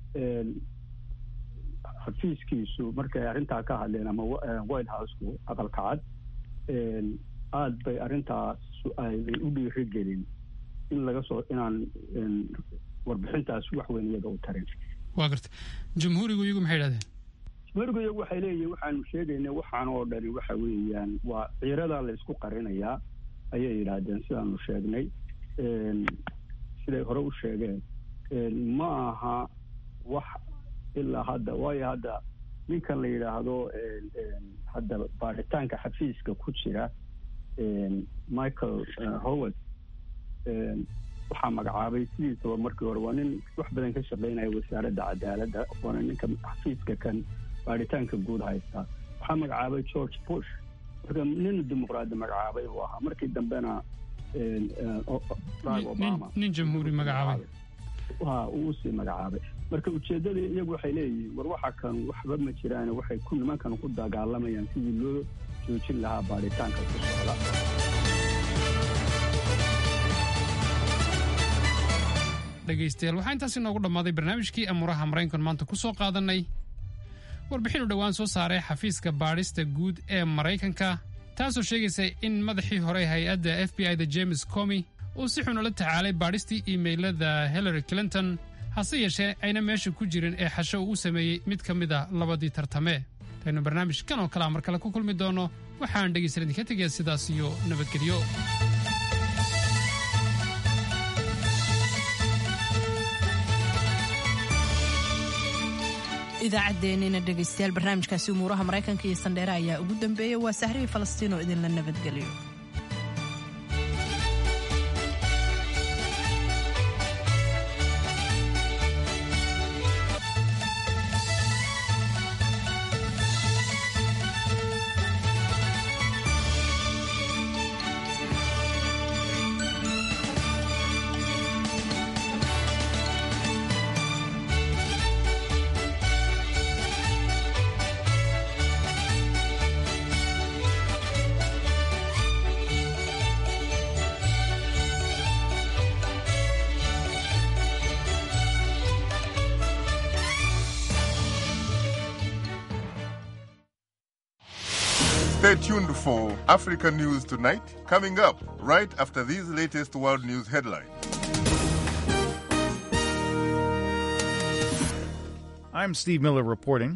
xafiiskiisu markay arrintaa ka hadleen ama white houseku aqalka cad aada bay arrintaas ay u dhiirigelin in laga soo inaan warbixintaas wax weyn iyada u tarin waa garta jamhuurigu iyagu maxay idhahdeen jamhuurigu iyagu waxay leeyihin waxaanu sheegaynay waxaan oo dhani waxa weeyaan waa ciiradaa la isku qarinayaa ayay yidhaahdeen sidaanu sheegnay siday hore u sheegeen ma aha wax ilaa hadda waayo hadda ninkan la yidhaahdo hadda baaritaanka xafiiska ku jira michael howard waxaa magacaabay sidiisaba markii hore waa nin wax badan ka shaqeynaya wasaaradda cadaaladda waana ninka xafiiska kan baaritaanka guud haysta waxaa magacaabay george bush marka nin dimuqraadi magacaabay buu ahaa markii dambena barack obama nin jamhuuri magacaabay wa uu usii magacaabay marka ujeeddada iyagu waxay leeyihiin war waxa kan waxba ma jiraan waxay ku nimankan ku dagaalamayaan sidii loo joojin lahaa baaritaanka ku socda dhegaystayaal waxaa intaas inoogu dhammaaday barnaamijkii amuuraha maraykan maanta ku soo qaadanay warbixinu dhowaan soo saaray xafiiska baadhista guud ee maraykanka taasoo sheegaysa in madaxii hore hay-adda f b i da james comy uu si xun ula tacaalay baadhistii iimaylada hillary clinton hase yeeshee ayna meesha ku jirin ee xasho uu u sameeyey mid ka mid a labadii tartame taynu barnaamijkan oo kalea mar kale ku kulmi doonno waxaan dhegaysan idinka tegaya sidaas iyo nabadgelyo idaacaddeenina dhegaystayaal barnaamijkaasi umuuraha maraykanka iyo sandheere ayaa ugu dambeeyey waa sahrihii falastiin oo idinla nabadgeliyo Stay tuned for Africa News Tonight, coming up right after these latest world news headlines. I'm Steve Miller reporting.